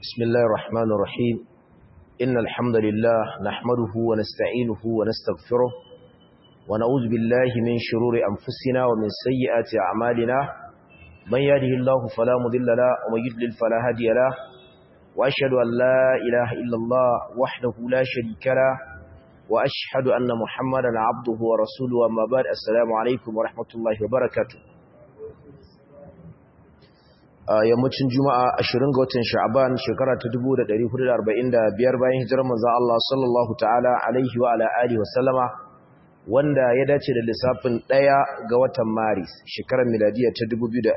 بسم الله الرحمن الرحيم إن الحمد لله نحمده ونستعينه ونستغفره ونعوذ بالله من شرور أنفسنا ومن سيئات أعمالنا من يهده الله فلا مضل له ومن يضلل فلا هادي له وأشهد أن لا إله إلا الله وحده لا شريك له وأشهد أن محمدا عبده ورسوله أما بعد السلام عليكم ورحمة الله وبركاته a yammacin juma'a 20 ga watan sha'aban shekara ta 1445 bayan hijirar manzon Allah sallallahu ta'ala alaihi wa ala alihi wa sallama wanda ya dace da lissafin 1 ga watan maris shekarar miladiya ta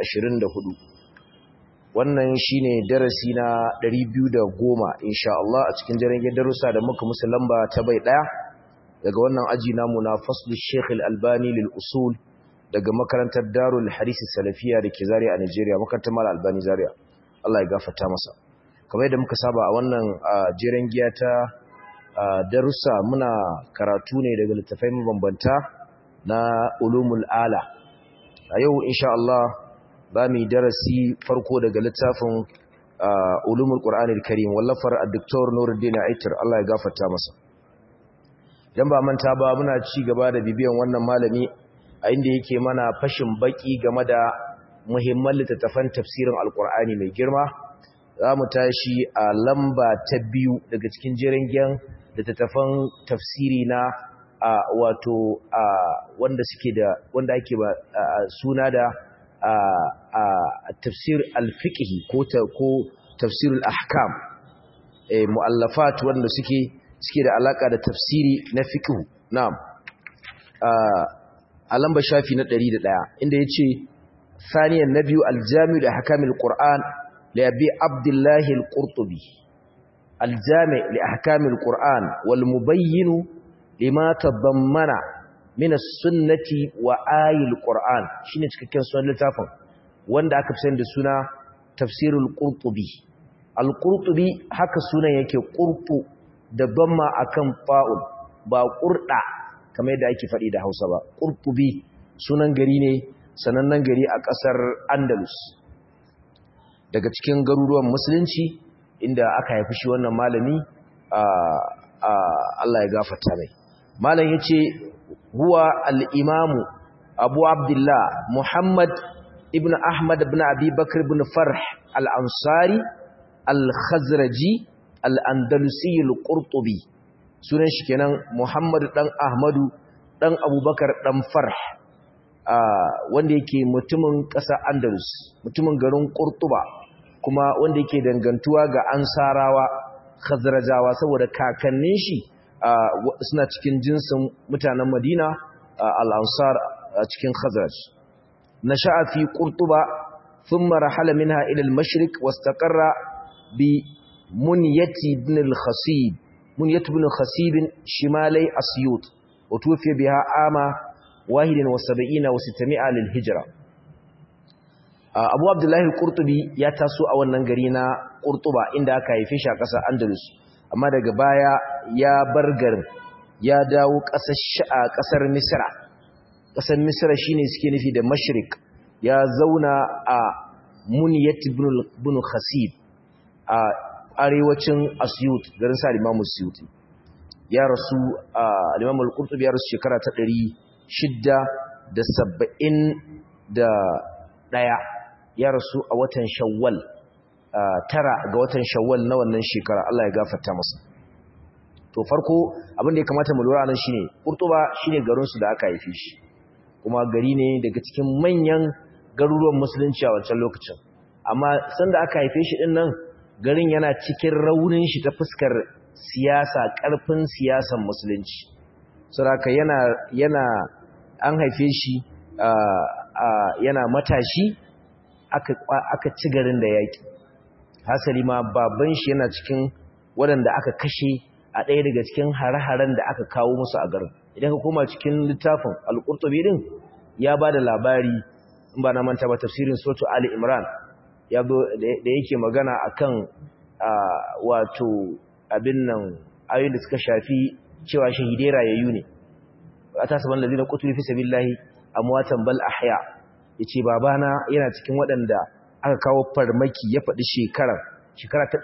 2024 wannan shine darasi na 210 insha Allah a cikin jarin darussa da muka musu lamba ta bai daya daga wannan aji namu na faslu Sheikh Al-Albani lil usul daga makarantar Darul Hadisi Salafiya da ke Zaria a Nigeria makarantar Mal Albani Zaria Allah ya gafarta masa kamar yadda muka saba a wannan jeren giya ta darussa muna karatu ne daga littafai mabambanta na ulumul ala a yau insha Allah za mu yi darasi farko daga littafin ulumul Qur'anil Karim wallafar Dr. Nuruddin Aitar Allah ya gafarta masa dan ba manta ba muna ci gaba da bibiyan wannan malami a inda yake mana fashin baki game da muhimman littattafan tafsirin alkur'ani mai girma za mu tashi a lamba ta biyu daga cikin jirangen littattafan tafsiri na a wato a wanda suke da wanda ake ba suna da a tafsir alfiqhi ko ko tafsir al-ahkam eh muallafat wanda suke suke da alaka da tafsiri na fiqh na'am a lamba shafi na 101 inda ya ce saniyan na biyu aljami da hakamin ƙur'an da yabi abdullahi al-ƙurtubi aljami da hakamin ƙur'an wal mubayyinu lima tabammana min sunnati wa ayil ƙur'an shine cikakken sunan littafin wanda aka fi da suna tafsirul ƙurtubi al-ƙurtubi haka sunan yake ƙurtu da bamma akan fa'ul ba ƙurɗa kamar yadda ake faɗi da Hausa ba Qurtubi sunan gari ne sanannen gari a ƙasar Andalus daga cikin garuruwan musulunci inda aka haifi shi wannan malami Allah ya gafarta mai malam yace huwa al-imam Abu Abdullah Muhammad ibn Ahmad ibn Abi Bakr ibn Farh al-Ansari al-Khazraji al-Andalusi al-Qurtubi sunan shi kenan Muhammad dan Ahmadu dan Abubakar dan Farh wanda yake mutumin ƙasa Andalus mutumin garin Qurtuba kuma wanda yake dangantuwa ga Ansarawa Khazrajawa saboda kakannin shi suna cikin jinsin mutanen Madina al-Ansar cikin Khazraj nasha'a fi Qurtuba thumma rahala minha ila al-mashriq wastaqarra bi Munyati ibn al-Khasib منية بن خسيب شمالي أسيوط وتوفي بها عام واحد وسبعين وستمائة للهجرة أبو عبد الله القرطبي يتاسو أو النغرينا قرطبة عند كايفيش قصة أندلس أما daga baya ya bar garin ya dawo ƙasar Misra ƙasar Misra shine suke nufi da Mashrik ya zauna a Muniyat ibn Khasib a arewacin Asyut garin sa Imam Asyuti ya rasu a Imam Al-Qurtubi ya rasu shekara ta 671 ya rasu a watan Shawwal tara ga watan Shawwal na wannan shekara Allah ya gafarta masa to farko abin da ya kamata mu lura nan shine Qurtuba shine garin su da aka haife shi kuma gari ne daga cikin manyan garuruwan musulunci a wancan lokacin amma sanda aka haife shi din nan garin yana cikin raunin shi ta fuskar siyasa ƙarfin siyasan musulunci saraka yana yana an haife shi yana matashi aka aka ci garin da yaki hasali ma baban shi yana cikin waɗanda aka kashe a ɗaya daga cikin hare-haren da aka kawo musu a garin idan ka koma cikin littafin al-qurtubi din ya bada labari in ba na manta ba tafsirin suratu ali imran ya da yake magana akan wato abin nan ayoyin da suka shafi cewa shahidai rayayyu ne atasaban ladina qutilu fi sabilillahi amwatan bal ahya yace babana yana cikin waɗanda aka kawo farmaki ya faɗi shekarar shekara ta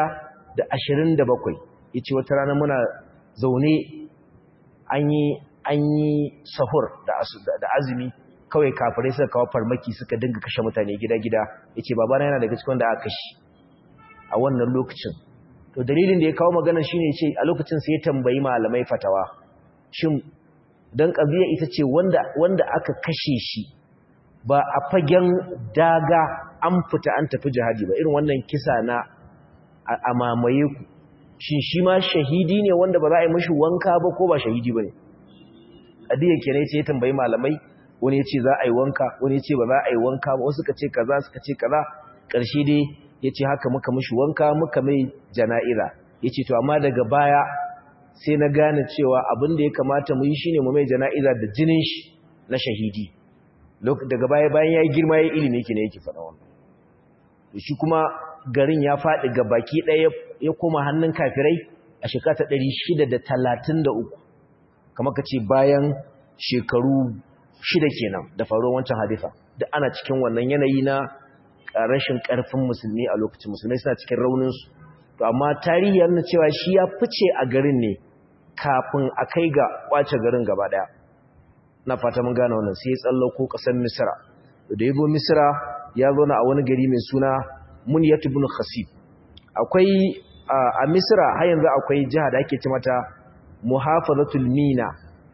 627 yace wata rana muna zaune an yi an yi sahur da azumi kawai kafirai suka kawo farmaki suka dinga kashe mutane gida-gida yace babana yana daga cikin da aka kashe a wannan lokacin to dalilin da ya kawo magana shine ce a lokacin sai ya tambayi malamai fatawa shin dan kabiya ita ce wanda wanda aka kashe shi ba a fagen daga an fita an tafi jihadi ba irin wannan kisa na a mamaye ku shin shi ma shahidi ne wanda ba za a yi mashi wanka ba ko ba shahidi ba ne adiya kenan ce ya tambayi malamai wani ya ce za a yi wanka wani ya ce ba za a yi wanka ba wasu ka ce kaza suka ce kaza ƙarshe dai ya ce haka muka mashi wanka muka mai jana'iza ya ce to amma daga baya sai na gane cewa abin da ya kamata mu yi shine mu mai jana'iza da jinin shi na shahidi daga baya bayan ya yi girma ya ilimi yake ne yake faɗa wannan shi kuma garin ya faɗi ga baki ɗaya ya koma hannun kafirai a shekara ta ɗari shida da talatin da uku kamar ka ce bayan shekaru shida kenan da faruwar wancan hadifa da ana cikin wannan yanayi na rashin ƙarfin musulmi a lokacin musulmai suna cikin rauninsu to amma tarihi yana cewa shi ya fice a garin ne kafin a kai ga ƙwace garin gaba ɗaya na fata mun gane wannan sai ya tsallako ƙasar misira da ya zo misira ya zo na a wani gari mai suna muniyat ibn khasib akwai a misira har yanzu akwai jiha da ake ce mata muhafazatul mina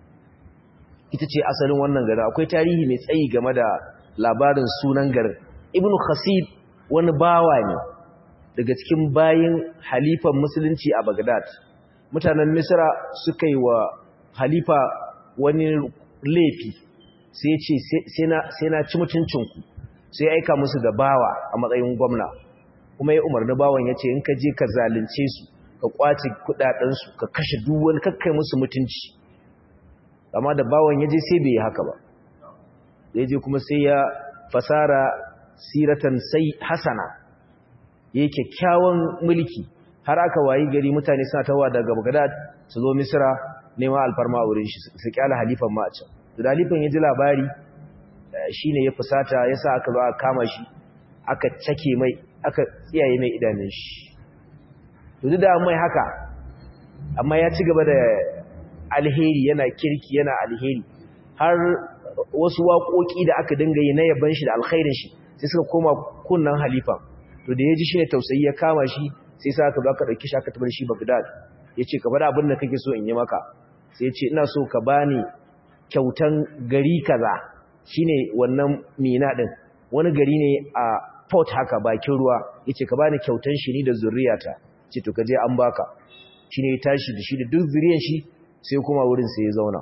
ita ce asalin wannan garin akwai tarihi mai tsayi game da labarin sunan garin ibn khasib wani bawa ne daga cikin bayin halifan musulunci a bagdad mutanen misira suka yi wa halifa wani laifi sai ce sai na ci mutuncinku sai aika musu da bawa a matsayin gwamna kuma ya umarni bawan ya ce in ka je ka zalunce su ka kwace kudadensu ka kashe duwan kakkai musu mutunci amma da bawan ya je sai bai yi haka ba ya je kuma sai ya fasara siratan sai hasana ya yi kyakkyawan mulki har aka wayi gari mutane suna tawa daga bagdad su zo misira neman alfarma a wurin shi su kyala halifan ma a can da halifan ya ji labari shi ne ya fusata ya sa aka zo aka kama shi aka cake mai aka tsiyaye mai idanun shi duk da mai haka amma ya ci gaba da alheri yana kirki yana alheri har wasu waƙoƙi da aka dinga yi na yaban shi da alkhairin shi sai suka koma kunnan halifan to da ya ji shi ne tausayi ya kama shi sai sa aka zo aka ɗauki shi aka tabar shi bagdad ya ce ka faɗa abin da kake so in yi maka sai ya ce ina so ka bani kyautan gari kaza shine wannan mina din wani gari ne a port haka bakin ruwa yace ka bani kyautan shi ni da zuriyata ce to kaje an baka shine ya tashi da shi da duk zuriyar shi sai kuma wurin sai ya zauna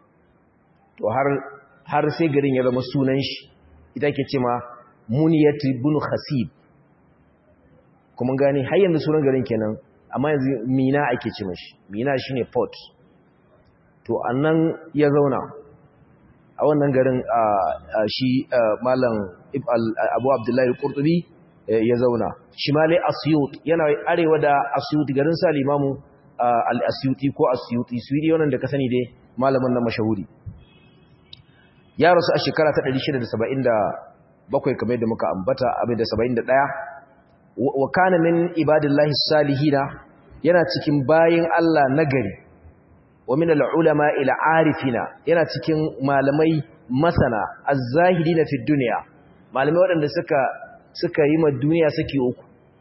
to har har sai garin ya zama sunan shi ita ke ce ma muniyat ibn khasib kuma gane har yanzu sunan garin kenan amma yanzu mina ake ce mashi mina shine port to annan ya zauna a wannan garin shi malam abu abdullahi al-qurtubi ya zauna shimali asyut yana arewa da asyut garin sa limamu al-asyuti ko asyuti suidi wannan da ka sani dai malamin nan mashahuri ya rasu a shekara ta 677 kamar da muka ambata abin da 71 wa kana min ibadillahi salihina yana cikin bayin Allah nagari wa min al-ulama ila arifina yana cikin malamai masana az-zahidina fi dunya malamai waɗanda suka suka yi ma duniya suke uku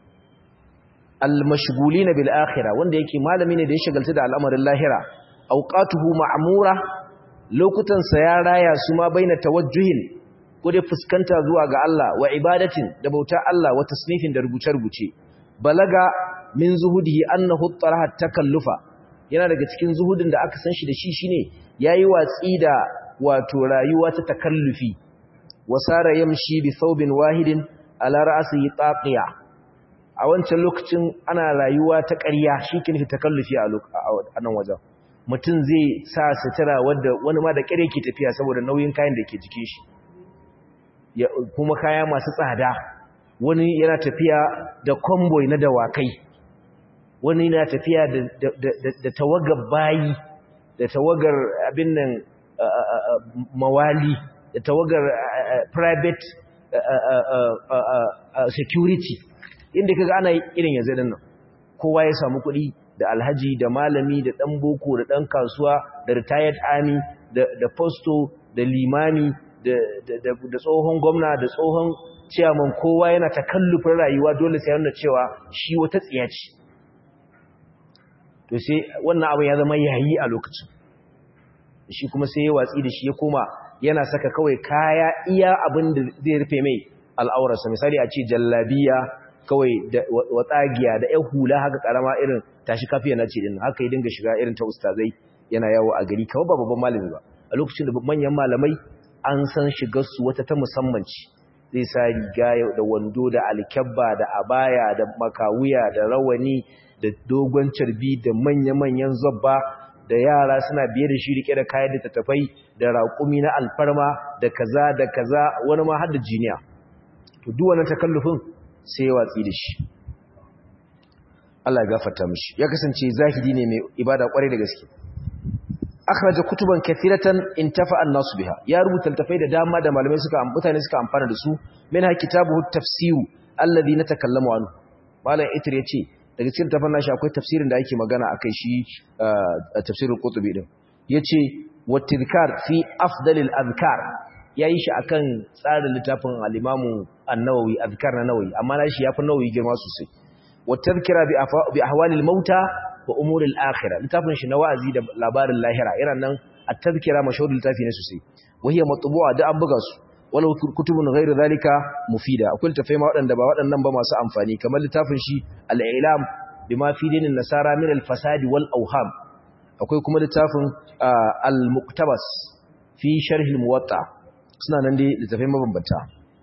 al-mashghulina bil akhirah wanda yake malami ne da ya shagalta da al'amarin lahira awqatuhu ma'mura lokutan sa ya raya su ma baina tawajjuhin ko dai fuskanta zuwa ga Allah wa ibadatin da bauta Allah wa tasnifin da rubuce-rubuce balaga min zuhudihi annahu taraha takallufa yana daga cikin zuhudin da aka san shi da shi shine yayi watsi da wato rayuwa ta takallufi wasara yamshi bi thawbin wahidin ala ra'sihi taqiya a wancan lokacin ana rayuwa ta ƙarya shikin fi takallufi a nan wajen mutum zai sa sutura wanda wani ma da ƙare ke tafiya saboda nauyin kayan da ke jikin shi kuma kaya masu tsada wani yana tafiya da convoy na dawakai wani na tafiya da tawagar bayi da tawagar abin nan mawali da tawagar private security inda kaga ana irin yanzu din nan kowa ya samu kuɗi da alhaji da malami da ɗan boko da ɗan kasuwa da retired army da posto da limami da tsohon gwamna da tsohon ciyaman kowa yana ta kallufin rayuwa dole sai yana cewa shi wata tsiya ce to sai wannan abin ya zama yayi a lokacin shi kuma sai ya watsi da shi ya koma yana saka kawai kaya iya abin da zai rufe mai al'aurarsa misali a ce jallabiya kawai da watsagiya da ƴan hula haka karama irin tashi kafiya na ce din haka ya dinga shiga irin ta ustazai yana yawo a gari kawai ba babban malami ba a lokacin da manyan malamai an san shigar su wata ta musamman ce zai sa riga da wando da alkyabba da abaya da makawuya da rawani da dogon carbi da manya-manyan zabba da yara suna biye da shi rike da kayan da tattafai da raƙumi na alfarma da kaza da kaza wani ma har da jiniya to duk wannan takallufin sai ya watsi da shi Allah ya gafarta mishi ya kasance zahidi ne mai ibada kwarai da gaske akhraja kutuban kathiratan intafa an-nas biha ya rubuta tafai da dama da malamai suka mutane suka amfana da su minha kitabuhu tafsir alladhi natakallamu anhu malam itir yace daga cikin tafan nashi akwai tafsirin da ake magana akai shi tafsirul qurtubi din yace wa tadhkar fi afdalil adhkar yayi shi akan tsarin littafin al-imamu an-nawawi adhkar na nawawi amma nashi yafi nawawi girma sosai wa tadhkira bi ahwalil mauta wa umuril akhirah littafin shi na wa'azi da labarin lahira irin nan at-tadhkira mashhur littafi ne sosai wahiya matbu'a da an buga su walau kutubun ghairu zalika mufida akwai littafai ma waɗanda ba waɗannan ba masu amfani kamar littafin shi al-ilam bima fi dinin nasara min al-fasadi wal awham akwai kuma littafin al-muqtabas fi sharh al-muwatta suna nan dai littafai mabambanta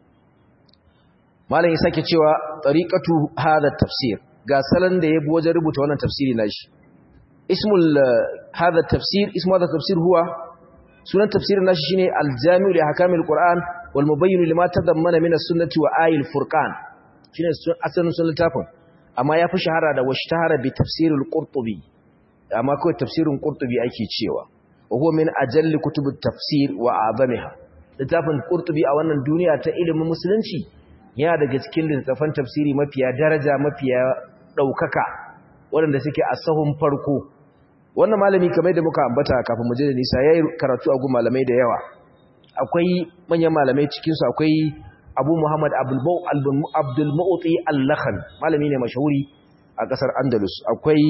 malam ya sake cewa tariqatu hadha tafsir ga salon da yabi wajen rubuta wannan tafsiri nashi ismul hadha tafsir ismu hadha tafsir huwa sunan tafsirin nashi shine al-jami'u li ahkamil qur'an wal mubayyin lima tadammana min as-sunnati wa ayil furqan shine asalin sunan littafin amma yafi shahara da washtahara bi tafsirul qurtubi amma kawai tafsirin qurtubi ake cewa wa huwa min ajalli kutubut tafsir wa azamiha littafin qurtubi a wannan duniya ta ilimin musulunci yana daga cikin littafan tafsiri mafiya daraja mafiya daukaka waɗanda suke a sahun farko wannan malami kamar da muka ambata kafin mu je da nisa yayi karatu a gun malamai da yawa akwai manyan malamai cikin su akwai Abu Muhammad Abdul Mu'ti Al-Lakhan malami ne mashahuri a kasar Andalus akwai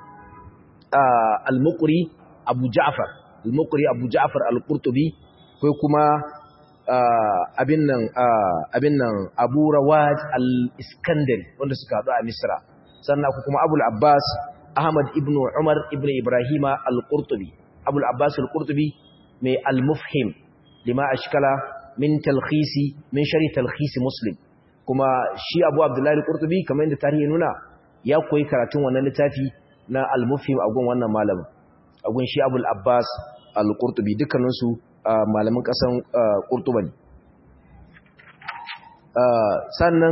Al-Muqri Abu Ja'far Al-Muqri Abu Ja'far Al-Qurtubi akwai kuma abin nan abin nan Abu Rawaj Al-Iskandari wanda suka haɗu a Misra sannan akwai kuma Abu Abbas Ahmad ibn Umar ibn Ibrahima al-Qurtubi Abu al-Abbas al-Qurtubi mai al-Mufhim lima ashkala min talkhisi min shari talkhisi Muslim kuma shi Abu Abdullah al-Qurtubi kamar yadda tarihi nuna ya koyi karatun wannan littafi na al-Mufhim a gun wannan malamin a gun shi Abu al-Abbas al-Qurtubi dukkanin su malamin kasan Qurtuba ne sannan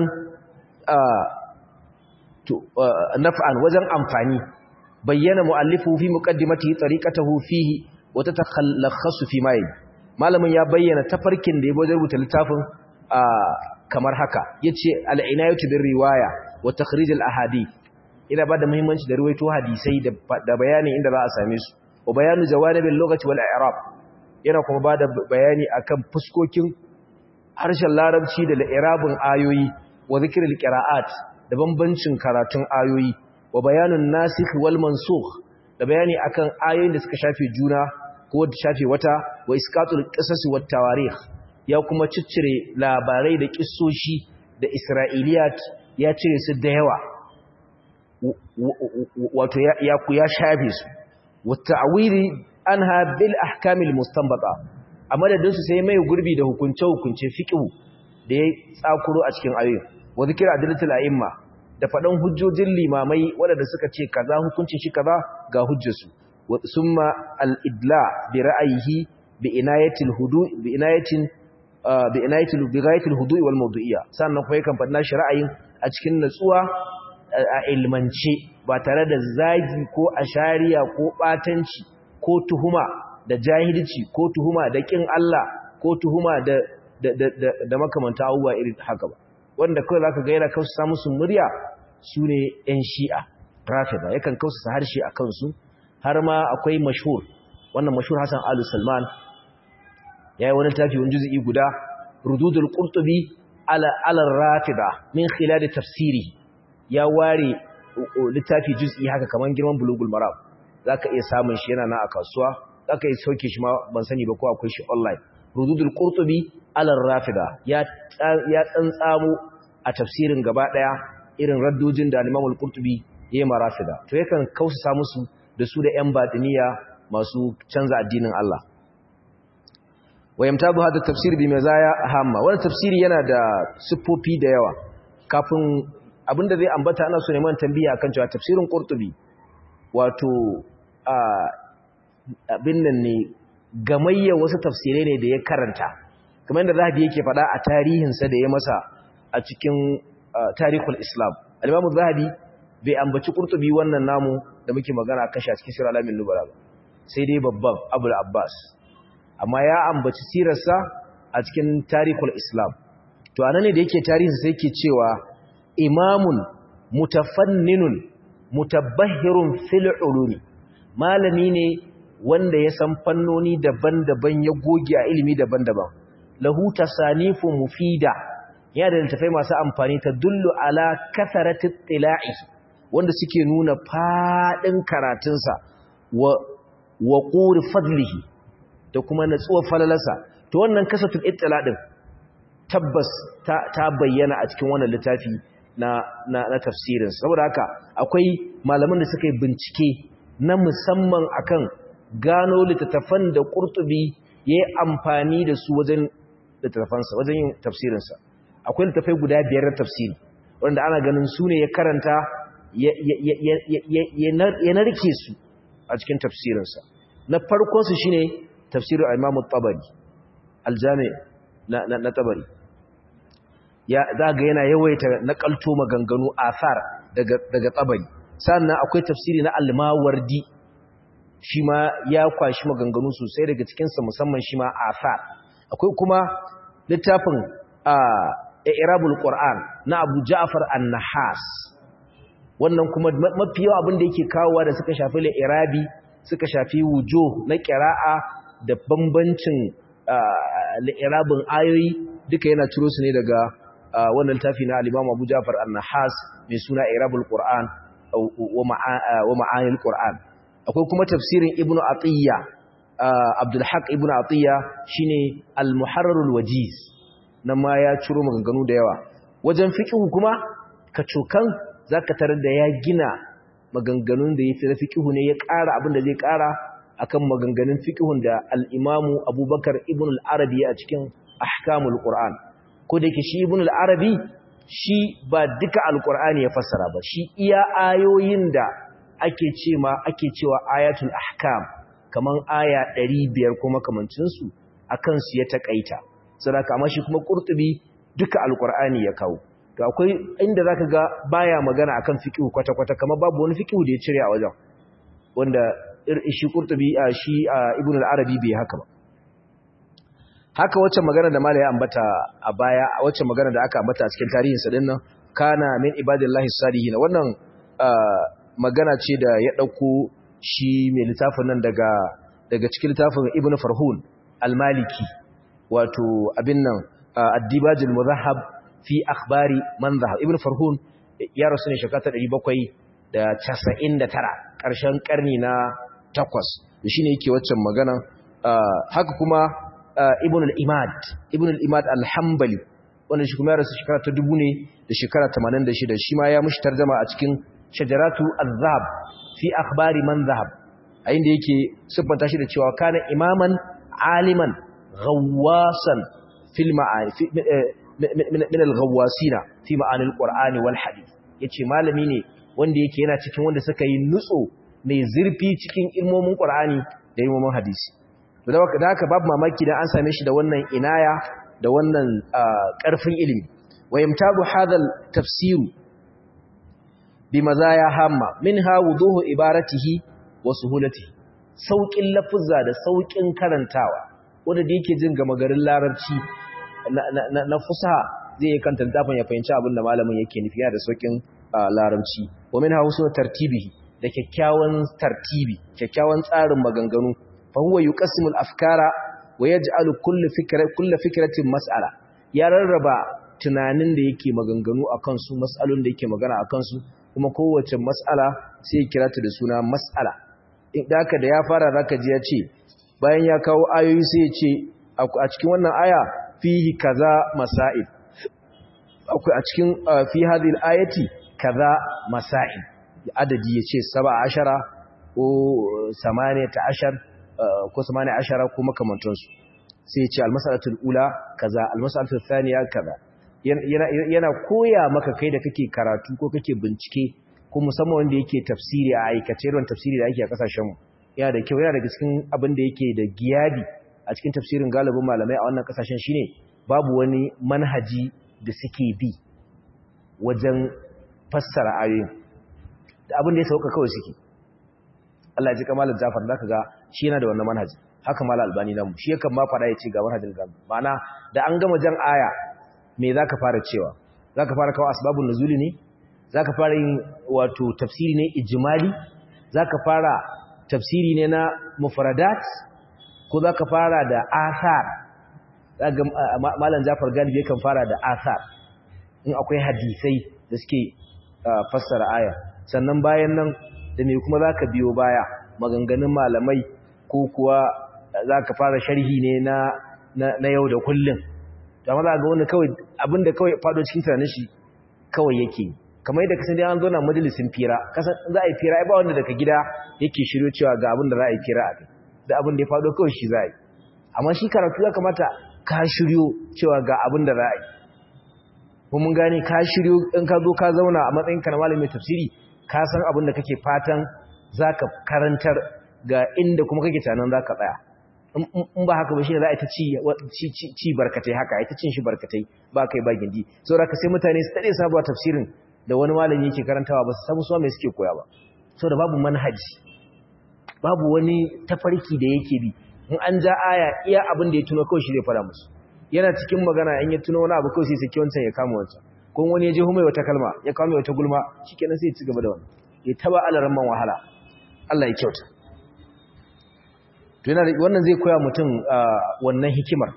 naf'an wajen amfani bayyana mu'allifu fi muqaddimati tariqatahu fihi wa tatakhallakhasu fi mai malamin ya bayyana tafarkin da ya wajen rubuta littafin kamar haka yace al-inayatu bir riwaya wa takhrij al-ahadith ina bada muhimmanci da ruwaito hadisai da bayanin inda za a same su wa bayanu jawanibil lughati wal i'rab yana kuma bada bayani akan fuskokin harshen larabci da al-i'rabun ayoyi wa zikril qira'at da bambancin karatun ayoyi wa bayanun nasikh wal mansukh da bayani akan ayoyin da suka shafe juna ko da shafe wata wa iskatul qisas wat tawarikh ya kuma ciccire labarai da kissoshi da isra'iliyat ya cire su da yawa wato ya ya shafe su wa ta'wili anha bil ahkamil mustanbata a madadin su sai mai gurbi da hukunce hukunce fiqh da ya tsakuro a cikin ayoyin wa zikira adilatul a'imma da faɗan hujjojin limamai waɗanda suka ce kaza hukuncin shi kaza ga hujjarsu summa al-idla bi ra'ayihi bi inayatil hudu bi inayatin bi inayatil bi ghayatil hudu wal mawdu'iyya sannan kuma yakan faɗa shi ra'ayin a cikin natsuwa a ilmance ba tare da zagi ko ashariya ko batanci ko tuhuma da jahilci ko tuhuma da kin Allah ko tuhuma da da da, da makamanta abubuwa irin haka ba wanda kawai zaka ga yana kausa musu murya sune yan shi'a rafida yakan kausa harshe a kansu har ma akwai mashhur wannan mashhur Hassan Alu Salman yayi wani tafi wani juz'i guda rududul qurtubi ala ala rafida min khilal tafsiri ya ware littafi juz'i haka kaman girman bulugul maram zaka iya samun shi yana na a kasuwa zaka iya sauke shi ma ban sani ba ko akwai shi online rududul qurtubi ala rafida ya ya tsantsamo a tafsirin gaba daya irin raddojin da al-Imam al-Qurtubi yayi marafida to yakan kausa musu da su da yan batiniya masu canza addinin Allah wayamtabu hada tafsir bi mazaya hamma wannan tafsiri yana da siffofi da yawa kafin abinda zai ambata ana so neman tambiya akan cewa tafsirin Qurtubi wato abin nan ne gamayya wasu tafsirai ne da ya karanta kamar yadda Zahabi yake faɗa a tarihinsa da ya masa a cikin tarihul Islam al-Imam Zahabi bai ambaci Qurtubi wannan namu da muke magana akan shi a cikin Sirr al-Alamin Nubala ba sai dai babban Abul Abbas amma ya ambaci sirarsa a cikin tarihul Islam to anan ne da yake tarihinsa sai yake cewa imamun mutafanninun mutabbahirun fil ulumi malami ne wanda ya san fannoni daban-daban ya goge a ilimi daban-daban lahu tasanifu mufida ya da littafai masu amfani ta dullu ala kasaratit tila'i wanda suke nuna fadin karatunsa wa wa quri fadlihi da kuma natsuwar falalarsa to wannan kasatul ittila din tabbas ta, ta bayyana a cikin wannan littafi na na, na tafsirin saboda haka akwai malaman da suka yi bincike na musamman akan gano littattafan da Qurtubi yayi amfani da su wajen littattafansa wajen yin tafsirinsa akwai littattafai guda biyar na tafsiri wanda ana ganin su ne ya karanta ya narke su a cikin tafsirinsa na farkon su shine tafsirin Imam tabari aljami na na tabari ya zaga yana yawaita nakalto maganganu asar daga daga tabari sannan akwai tafsiri na al-mawardi shi ma ya kwashi maganganu sosai daga cikinsa musamman shi ma asar akwai kuma littafin irabul qur'an na abu ja'far an-nahas wannan kuma mafi yawa abin da yake kawowa da suka shafi irabi suka shafi wujo na qira'a da bambancin irabin ayoyi duka yana ciro su ne daga wannan littafi na al-imam abu ja'far an-nahas mai suna irabul qur'an wa ma'anil qur'an akwai kuma tafsirin ibnu atiyya abdul haq ibnu atiyya shine al-muharrarul wajiz nan ma ya ciro maganganu da yawa wajen fiqh kuma kacokan zaka tarar da ya gina maganganun da yafi fiqh ne ya ƙara abin da zai ƙara akan maganganun fiqhun da al-imamu abubakar ibnu al-arabi a cikin ahkamul qur'an ko da yake shi ibnu al-arabi shi ba duka al-qur'ani ya fassara ba shi iya ayoyin da ake ce ma ake cewa ayatul ahkam kaman aya 500 kuma kamancin su akan su ya takaita saboda amma shi kuma qurtubi duka alqur'ani ya kawo to akwai inda zaka ga baya magana akan fiqh kwata kwata kamar babu wani fiqh da ya cire a wajen wanda shi qurtubi shi ibn al-arabi bai haka ba haka wacce magana da malai ya ambata a baya wacce magana da aka ambata a cikin tarihin sa dinnan kana min ibadillahi salihin wannan magana ce da ya ɗauko shi mai littafin nan daga daga cikin littafin Ibn Farhun al-Maliki wato abin nan ad-Dibaj al-Mudhahhab fi akhbari man dhahab Ibn Farhun ya rasu ne shekara 799 ƙarshen ƙarni na 8 da shine yake waccan magana haka kuma Ibn al-Imad Ibn al-Imad al-Hanbali wanda shi kuma ya rasu shekara ta 1000 ne da shekara 86 shi ma ya mushi tarjuma a cikin shajaratu al-zahab fi akhbari man zahab a inda yake siffanta shi da cewa kana imaman aliman ghawwasan fil ma'ani min al-ghawwasina fi ma'ani al-qur'ani wal hadith yace malami ne wanda yake yana cikin wanda suka yi nutso mai zurfi cikin ilmomin qur'ani da ilmomin hadisi to da haka babu mamaki dan an same shi da wannan inaya da wannan karfin ilimi wayamtabu hadal tafsiru bimazaya hamma minha wuduhu ibaratihi wa suhulatihi saukin lafuzza da saukin karantawa wanda da yake jin gama garin larabci na fusaha zai yi kanta littafin ya fahimci abin da malamin yake nufi yana da saukin larabci wa min hausa tartibihi da kyakkyawan tartibi kyakkyawan tsarin maganganu fa huwa yuqassimu al-afkara wa yaj'alu kullu fikra kullu fikratin mas'ala ya rarraba tunanin da yake maganganu akan su mas'alun da yake magana akan su kuma kowace mas'ala sai ya kira ta da suna mas'ala idan haka da ya fara zaka ji ya ce bayan ya kawo ayoyi sai ya ce a cikin wannan aya fihi kaza masail akwai a cikin fi hadhihi al-ayati kaza masail adadi yace 17 ko 18 ko 18 ko makamantan su sai yace al-mas'alatul ula kaza al-mas'alatul thaniya kaza yana koya maka kai da kake karatu ko kake bincike ko musamman wanda yake tafsiri a aikace ruwan tafsiri da ake a kasashen mu yana da kyau yana daga cikin abin da yake da giyabi a cikin tafsirin galibin malamai a wannan kasashen shine babu wani manhaji da suke bi wajen fassara ayoyin da abin da ya sauka kawai suke Allah ya ji kamalar Jafar zaka ga shi yana da wannan manhaji haka malal albani namu shi yakan ma fada ya ce ga manhajin gaba ma'ana da an gama jan aya me zaka fara cewa zaka fara kawo asbabun nuzuli ne zaka fara yin wato tafsiri ne ijmali zaka fara tafsiri ne na mufradat ko zaka fara da athar zaka malam Jafar galibi yakan fara da athar in akwai hadisai da suke fassara aya sannan bayan nan da me kuma zaka biyo baya maganganun malamai ko kuwa zaka fara sharhi ne na na yau da kullun to amma za ga wani kawai abinda kawai fado cikin tunanin shi kawai yake kamar yadda kasan dai an zo na majalisin fira kasan za a yi fira ai ba wanda daga gida yake shiryo cewa ga abin da za a yi fira a kai da abin da ya fado kawai shi za a yi amma shi karatu ya kamata ka shiryo cewa ga abin da za a yi ko mun gane ka shiryo in ka zo ka zauna a matsayin ka na malamin tafsiri ka san abin da kake fatan zaka karantar ga inda kuma kake tunanin zaka tsaya in ba haka ba shi ne za a ta ci barkatai haka ita cin shi barkatai ba kai ba gindi saboda ka sai mutane su tade sabuwa tafsirin da wani malami yake karantawa ba su samu suwa mai suke koya ba saboda babu manhaji babu wani tafarki da yake bi in an ja aya iya abin da ya tuno kawai shi zai fara musu yana cikin magana in ya tuno wani abu kawai sai saki wancan ya kama wancan ko wani ya je mai wata kalma ya kama wata gulma shikenan sai ya ci gaba da wannan ya taba alaran man wahala Allah ya kyauta to yana wannan zai koya mutum wannan hikimar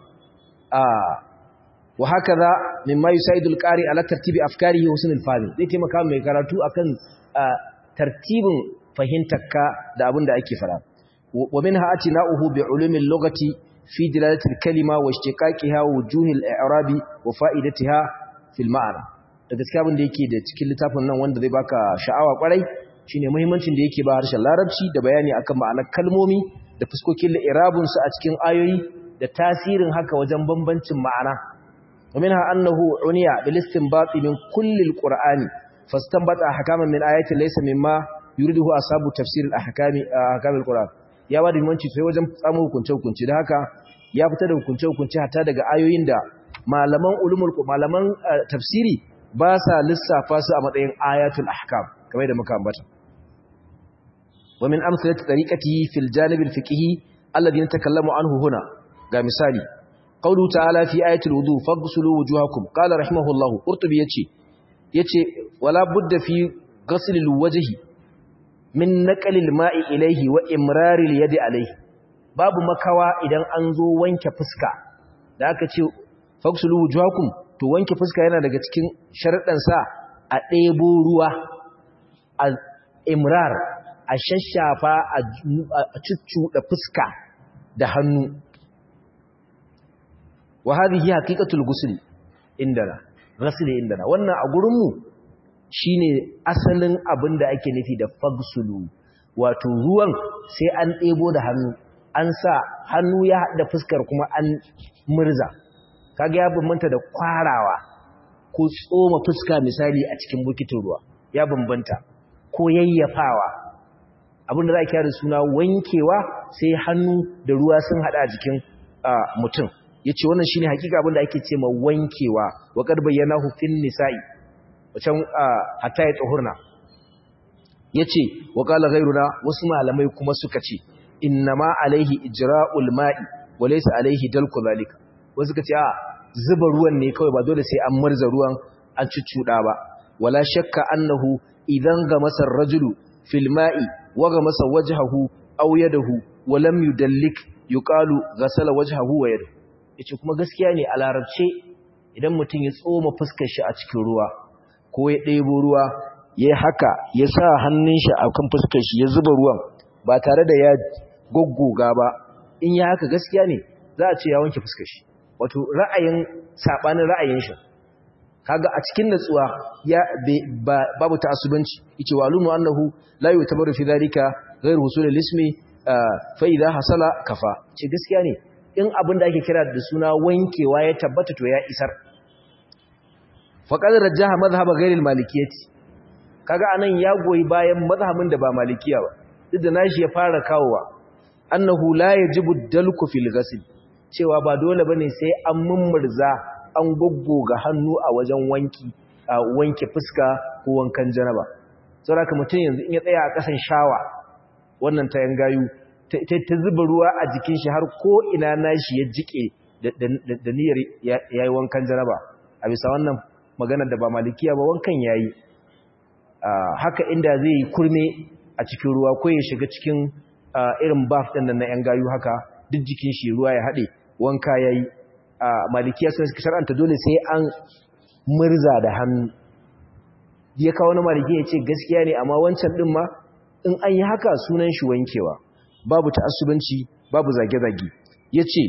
wa hakaza mimma yusaidul qari ala tartibi afkarihi wa husnul fahmi zai taimaka mai karatu akan tartibin fahimtarka da abin da ake fara wa minha atina'uhu bi ulumil lughati fi dilalatil kalima wa ishtiqaqiha wa wujuhil i'rabi wa fa'idatiha fil ma'ana da gaskiya abin da yake da cikin littafin nan wanda zai baka sha'awa kwarai shine muhimmancin da yake ba harshen larabci da bayani akan ma'anar kalmomi da fuskokin i'rabun su a cikin ayoyi da tasirin haka wajen bambancin ma'ana ومنها أنه عني بالاستنباط من كل القرآن فاستنبط أحكاما من آيات ليس مما يريده أصحاب تفسير الأحكام أحكام القرآن ya ba da muhimmanci sai wajen samun hukunce-hukunce da haka ya fita da hukunce-hukunce hatta daga ayoyin da malaman ulumul malaman tafsiri ba sa lissafa su a matsayin ayatul ahkam kamar da muka ambata wa min amsalati tariqatihi fil janib al fiqhi alladhi natakallamu anhu huna ga misali qawlu ta'ala fi ayatil wudu faghsulu wujuhakum qala rahimahullahu qurtubi yace yace wala budda fi ghasl al wajhi min naqalil ma'i ilaihi wa imraril yadi alaihi babu makawa idan an zo wanke fuska da aka ce faksulu wujuhakum to wanke fuska yana daga cikin sharadan sa a ɗebo ruwa a imrar a shashafa a cuccuɗa fuska da hannu wa hadhihi haqiqatul ghusl indana ghusl indana wannan a gurin mu shine asalin abin da ake nufi da fagsulu wato ruwan sai an ɗebo da hannu an sa hannu ya haɗa fuskar kuma an murza kaga ya bambanta da kwarawa ko tsoma fuska misali a cikin bukitin ruwa ya bambanta ko yayyafawa abin da za a kira da suna wankewa sai hannu da ruwa sun haɗa a jikin mutum ya ce wannan shine hakika abin da ake ce ma wankewa wa kad bayyana hufin nisa'i wacan hatta ya tsohurna ya ce wa ƙala gairuna wasu malamai kuma suka ce inna ma alaihi ijra'ul ma'i wa laysa alaihi dalku zalika wasu suka ce a zuba ruwan ne kawai ba dole sai an marza ruwan an cuccuda ba wala shakka annahu idan ga masar rajulu fil ma'i wa ga masa wajhahu aw yadahu wa lam yudallik yuqalu ghasala wajhahu wa yadahu yace kuma gaskiya ne a larabce idan mutum ya tsoma fuskar shi a cikin ruwa ko ya ɗebo ruwa ya haka ya sa hannun shi a kan fuskar shi ya zuba ruwan ba tare da ya goggoga ba in ya haka gaskiya ne za a ce ya wanke fuskar shi wato ra'ayin sabanin ra'ayin shi kaga a cikin natsuwa ya babu ta'assubanci yace walumu annahu la yutabaru fi dhalika ghayr husul al-ismi fa idha hasala kafa ce gaskiya ne in abin da ake kira da suna wankewa ya tabbata to ya isar faqad rajjaha madhhab ghayr al-malikiyyati kaga anan ya goyi bayan mazhabin da ba malikiya ba duk da nashi ya fara kawowa annahu la yajibu dalku fil ghusl cewa ba dole bane sai an mummurza an goggoga hannu a wajen wanki a wanke fuska ko wankan janaba saboda mutum yanzu in ya tsaya a kasan shawa wannan ta yangayu ta zuba ruwa a jikin shi har ko ina nashi ya jike da niyyar yayi wankan janaba a bisa wannan maganar da ba malikiya ba wankan yayi haka inda zai yi kurme a cikin ruwa ko ya shiga cikin irin baf ɗin nan na ‘yan gayu haka duk jikin shi ruwa ya haɗe wanka ya yi malikiya sun suka shar'anta dole sai an murza da hannu ya kawo na maliki ya ce gaskiya ne amma wancan ɗin ma in an yi haka sunan shi wankewa babu ta'assubanci babu zage-zage ya ce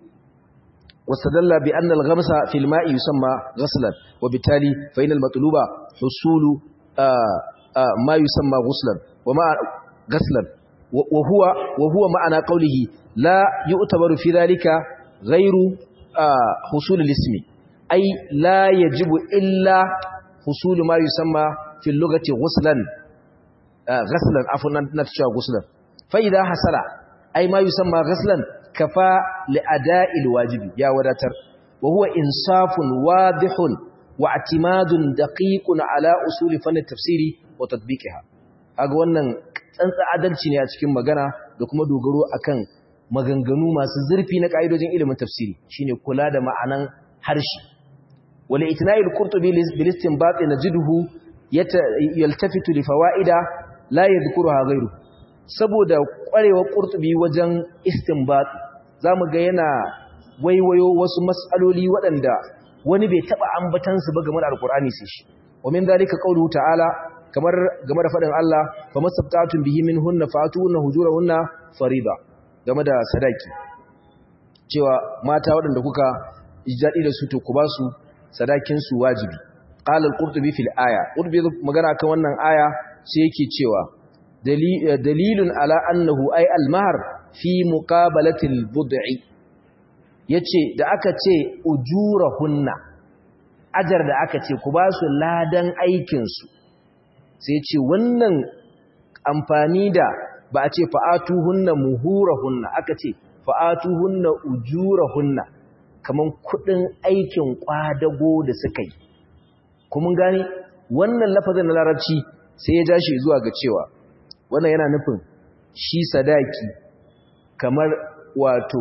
واستدل بأن الغمس في الماء يسمى غسلا وبالتالي فإن المطلوب حصول آآ آآ ما يسمى غسلا وما غسلا وهو وهو معنى قوله لا يعتبر في ذلك غير حصول الاسم أي لا يجب إلا حصول ما يسمى في اللغة غسلا غسلا عفوا نتشى غسلا فإذا حصل أي ما يسمى غسلا كفى لأداء الواجب يا وداتر وهو إنصاف واضح واعتماد دقيق على أصول فن التفسير وتطبيقها kaga wannan tsantsa adalci ne a cikin magana da kuma dogaro akan maganganu masu zurfi na kaidojin ilimin tafsiri shine kula da ma'anan harshe wala itna'il qurtubi bil istinbat najiduhu yaltafitu li fawaida la yadhkuruha ghayru saboda kwarewa qurtubi wajen istinbat zamu ga yana waiwayo wasu mas'aloli waɗanda wani bai taba ambatan su ba game da alqur'ani sai shi wa min dalika qawluhu ta'ala kamar game da fadin Allah fa masabtatun bihi minhunna fatuhunna hujurahunna farida game da sadaki cewa mata waɗanda kuka ijadi da su to ku ba su sadakin su wajibi qala al-qurtubi fil aya qurtubi magana kan wannan aya sai yake cewa dalilun ala annahu ay al-mahr fi muqabalati al-bud'i yace da aka ce ujurahunna ajar da aka ce ku ba su ladan aikin su sai ce wannan amfani da ba a ce fa'atuhunna muhurahunna aka ce fa'atuhunna ujurahunna kaman kudin aikin kwadago da suka yi kuma gani wannan lafazin na larabci sai ya ja shi zuwa ga cewa wannan yana nufin shi sadaki kamar wato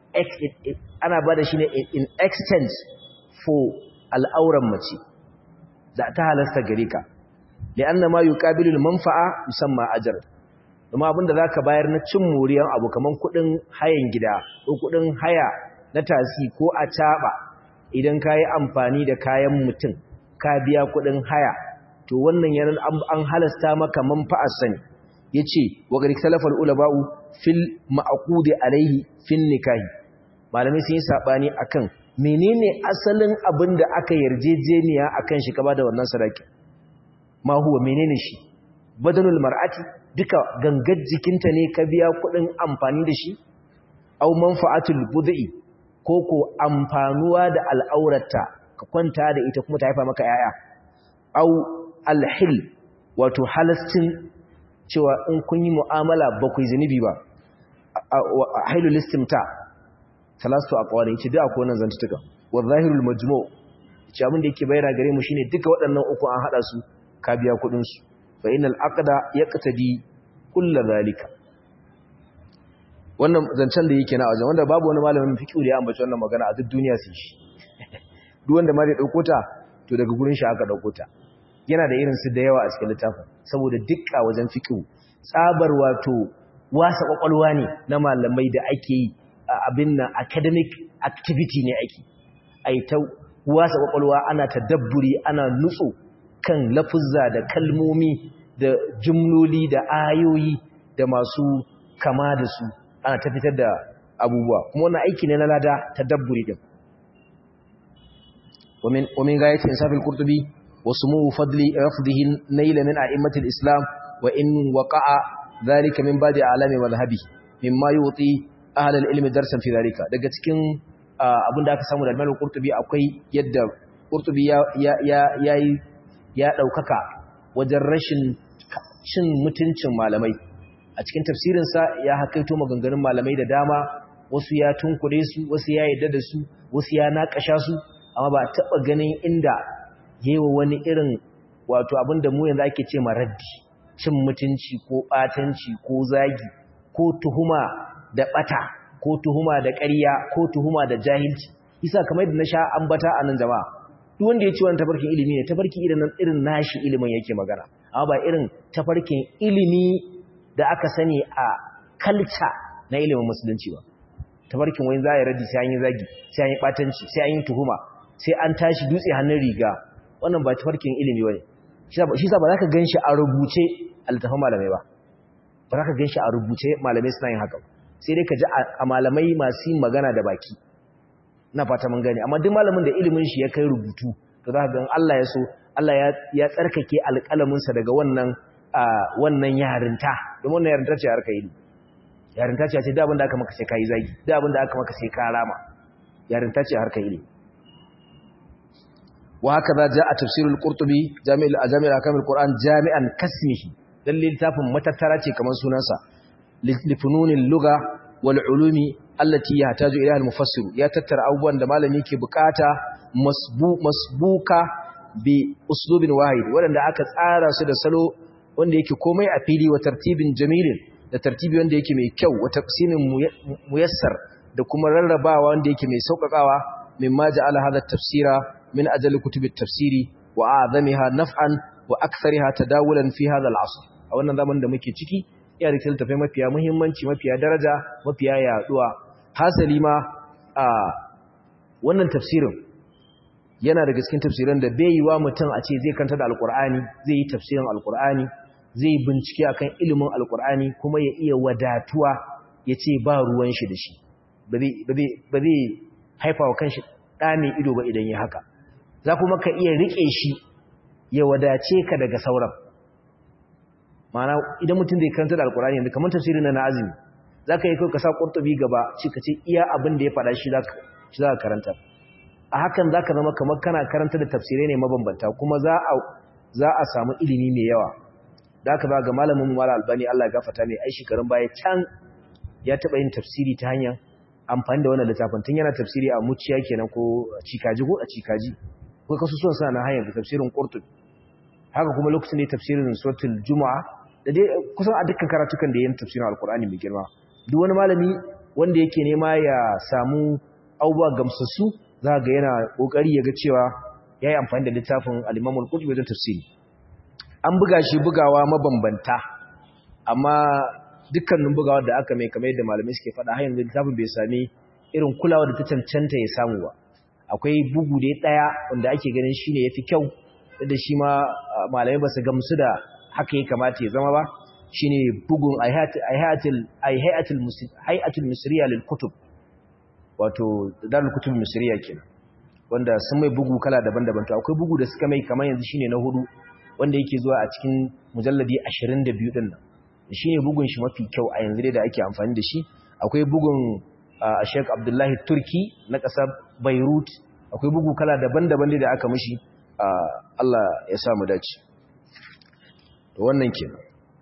ana ba da shi ne in exchange for al'auran mace da ta halasta gare ka li'anna ma yuqabilu al-manfa'a yusamma ajr kuma abinda zaka bayar na cin moriyan abu kaman kudin hayan gida ko kudin haya na tasi ko a taba idan kai amfani da kayan mutum ka biya kudin haya to wannan yana an halasta maka manfa'ar sani yace wa gari salafal ulama'u fil ma'qudi alayhi fin nikahi malamai sun yi sabani akan menene asalin abinda aka yarjejeniya akan shi kaba da wannan sadaki ma huwa menene shi badanul mar'ati duka gangar jikinta ne ka biya kudin amfani da shi au manfa'atul bud'i ko ko amfanuwa da al'aurata ka kwanta da ita kuma ta haifa maka yaya au alhil wato halastin cewa in kun yi mu'amala ba ku yi zunubi ba hailul istimta talastu aqwali yace duk akwai wannan zantuka wa zahirul majmu' yace abin da yake bayyana gare mu shine duka waɗannan uku an hada su ka biya kudin su fa innal aqda yaqtadi kullu zalika wannan zancen da yake na wajen wanda babu wani malamin fiqh da ya ambaci wannan magana a duk duniya sai shi duk wanda ma zai dauko ta to daga gurin shi aka dauko ta yana da irin su da yawa a cikin littafin saboda dukka wajen fiqh tsabar wato wasa kwakwalwa ne na malamai da ake yi abin nan academic activity ne ake ai ta wasa kwakwalwa ana tadabburi ana nutsu kan lafuzza da kalmomi da jumloli da ayoyi da masu kama da su ana ta fitar da abubuwa kuma wannan aiki ne na lada tadabburi din ومن ومن غاية إنصاف القرطبي وسمو فضل رفضه نيل من أئمة الإسلام وإن وقع ذلك من بعد أعلام مذهبه مما يعطي أهل العلم درسا في ذلك daga cikin abin da aka samu da Imam Qurtubi akwai yadda Qurtubi ya ya ya ya daukaka wajen rashin cin mutuncin malamai a cikin tafsirin sa ya hakaito maganganun malamai da dama wasu ya tunkure su wasu ya yadda da su wasu ya nakasha su amma ba taba ganin inda yewa wani irin wato abinda mu yanzu ake ce maraddi cin mutunci ko batanci ko zagi ko tuhuma da bata ko tuhuma da ƙarya ko tuhuma da jahilci isa kamar da na sha ambata a nan jama'a duk wanda ya ci wannan tafarkin ilimi ne tafarki irin irin nashi ilimin yake magana amma ba irin tafarkin ilimi da aka sani a kalta na ilimin musulunci ba tafarkin wani za a yi raddi sai an yi zagi sai an yi batanci sai an yi tuhuma sai an tashi dutse hannun riga wannan ba tafarkin ilimi ba ne shi sa ba za ka gan shi a rubuce a littafin malamai ba ba za ka gan shi a rubuce malamai suna yin haka sai dai ka ji a malamai masu yin magana da baki na fata mun gani amma duk malamin da ilimin shi ya kai rubutu to za ka gan Allah ya so Allah ya tsarkake alƙalaminsa daga wannan wannan yarinta don wannan yarinta ce harka yi yarinta ce ce da abin da aka maka sai ka yi zagi da abin da aka maka sai ka rama yarinta ce harka yi وهكذا جاء تفسير القرطبي جامع جامع احكام القران جامعا كاسمه دليل littafin matattara ce kamar sunansa lifunun al-lugha wal ulumi allati yahtaju ilayha al-mufassir ya tattara abubuwan da malami ke bukata masbuka bi uslubin wahid wanda aka tsara su da salo wanda yake komai a fili wa tartibin jamilin da tartibi wanda yake mai kyau wa taqsimin muyassar da kuma rarrabawa wanda yake mai sauƙaƙawa mimma ja'ala hadha at-tafsira من أجل كتب التفسير وأعظمها نفعا وأكثرها تداولا في هذا العصر أو أن زمن da muke ciki ya rike tafai mafiya muhimmanci mafiya daraja mafiya yaduwa hasali ma a wannan tafsirin yana daga cikin tafsiran da bai yi wa mutum a ce zai kanta da alkur'ani zai yi tafsirin alkur'ani zai bincike akan ilimin alkur'ani kuma ya iya wadatuwa ya ce ba ruwan shi da shi ba zai haifa wa kanshi ɗa mai ido ba idan ya haka za kuma ka iya riƙe shi ya wadace ka daga sauran mana idan mutum zai karanta da alkurani yanzu kamar tafsirin na azumi za ka yi kai ka sa ƙurtubi gaba ci ka ce iya abin da ya faɗa shi za ka karanta a hakan za ka zama kamar kana karanta da tafsirai ne mabambanta kuma za a samu ilimi mai yawa da aka ba ga malamin mala albani allah ya gafata mai ai shekarun baya can ya taɓa yin tafsiri ta hanyar amfani da wannan littafin tun yana tafsiri a muciya kenan ko cikaji ko a cikaji ko kasusuwan suna na hanyar tafsirin qurtubi haka kuma lokacin da tafsirin suratul juma'a da dai kusan a dukkan karatukan da yayin tafsirin alqur'ani mai girma duk wani malami wanda yake nema ya samu abubuwa gamsassu za ga yana kokari ya ga cewa yayi amfani da littafin al-Imam al-Qurtubi wajen tafsiri an buga shi bugawa mabambanta amma dukkanin bugawar da aka mai kamar yadda malamai suke faɗa har yanzu littafin bai sami irin kulawa da ta cancanta ya samu ba akwai bugu da ɗaya wanda ake ganin shi ne ya fi kyau da shi ma malamai ba su gamsu da haka ya kamata ya zama ba shi ne bugun hay'atul misriya lil kutub wato darul kutub misriya kenan wanda sun mai bugu kala daban-daban to akwai bugu da suka mai kamar yanzu shine na hudu wanda yake zuwa a cikin mujalladi 22 din nan shi ne bugun shi mafi kyau a yanzu da ake amfani da shi akwai bugun a sheik abdullahi turki na ƙasar beirut akwai bugu kala daban-daban da aka mashi allah ya samu dace to wannan ke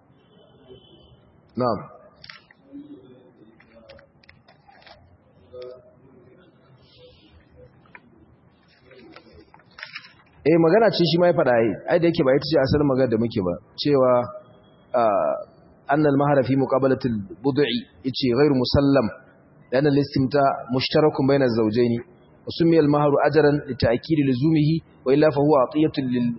na'am eh magana ce shi ma ya faɗa ai da yake ba ita ce asalin magana da muke ba cewa أن المهر في مقابلة البضع يتي غير مسلم لأن الاستمتاع مشترك بين الزوجين وسمي المهر أجرا لتأكيد لزومه وإلا فهو عطية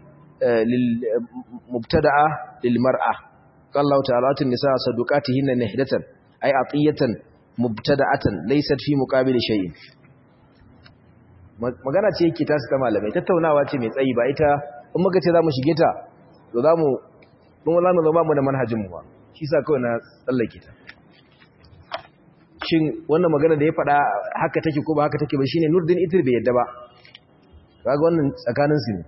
للمبتدعة للمرأة قال الله تعالى النساء صدقاتهن نهدة أي عطية مبتدعة ليست في مقابل شيء magana ce yake tasu ta malamai tattaunawa ce mai tsayi ba ita in muka ce za mu shige ta to za mu mun za mu zama mu da manhajin mu ba shi sa kawai na tsallake ta shin wannan magana da ya faɗa haka take ko ba haka take ba shine Nurdin Itir bai yadda ba kaga wannan tsakanin su ne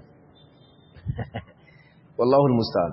wallahu almusta'an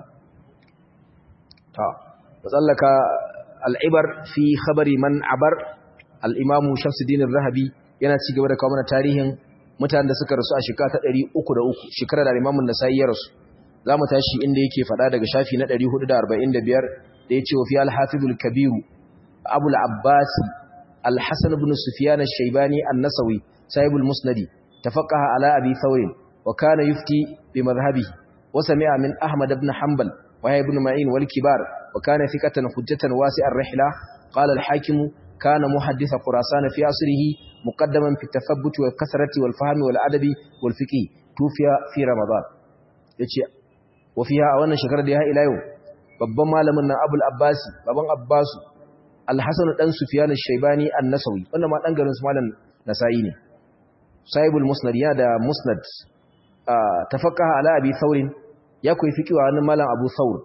ta tsallaka al'ibar fi khabari man abar al-imam Shamsuddin al-Rahabi yana ci gaba da kawo mana tarihin mutanen da suka rasu a shekara ta 303 shekara da Imam An-Nasa'i ya rasu zamu tashi inda yake faɗa daga shafi na 445 da yace wa fi al-Hafiz al-Kabir Abu al-Abbas al-Hasan ibn Sufyan al-Shaybani an-Nasawi sahib al-Musnad tafaqaha ala Abi Thawr wa kana yufti bi madhhabihi wa sami'a min Ahmad ibn Hanbal wa ibn Ma'in wal kibar wa kana thiqatan hujjatan wasi'ar rihla qala al-Hakim كان محدث خراسان في عصره مقدما في التثبت والكثرة والفهم والأدب والفقه توفي في رمضان yace wafiha a wannan shekarar da ya ila yau babban malamin nan Abul Abbas baban Abbas Al-Hasan dan Sufyan al-Shaybani an-Nasawi wannan ma dan garin su malam Nasa'i ne Sahibul Musnad ya da Musnad tafaqaha ala Abi Thawr ya koyi fiqh wa wannan malam Abu Thawr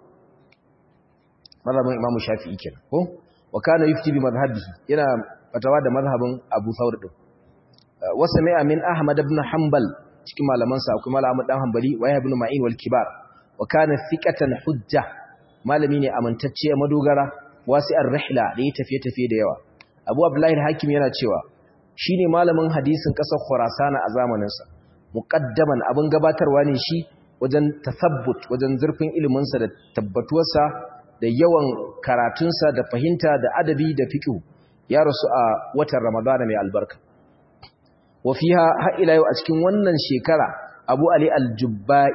malamin Imam Shafi'i kenan ko wa kana yufti bi madhhabihi yana fatawa da madhhabin Abu Thawr din wa sami'a min Ahmad ibn Hanbal cikin malaman sa akwai Malam Ahmad dan Hanbali wa ibn Ma'in wal Kibar wa kana thiqatan hujja malami ne amintacce a madogara wasi'ar rihla da ya tafiye tafiye da yawa Abu Abdullah al-Hakim yana cewa shine malamin hadisin kasar Khurasan a zamanin sa muqaddaman abin gabatarwa ne shi wajen tasabbut wajen zurfin ilimin sa da tabbatuwarsa da yawan karatunsa da fahimta da adabi da fiqh ya rasu a watan Ramadan mai albarka wa fiha har ila yau a cikin wannan shekara Abu Ali al-Jubba'i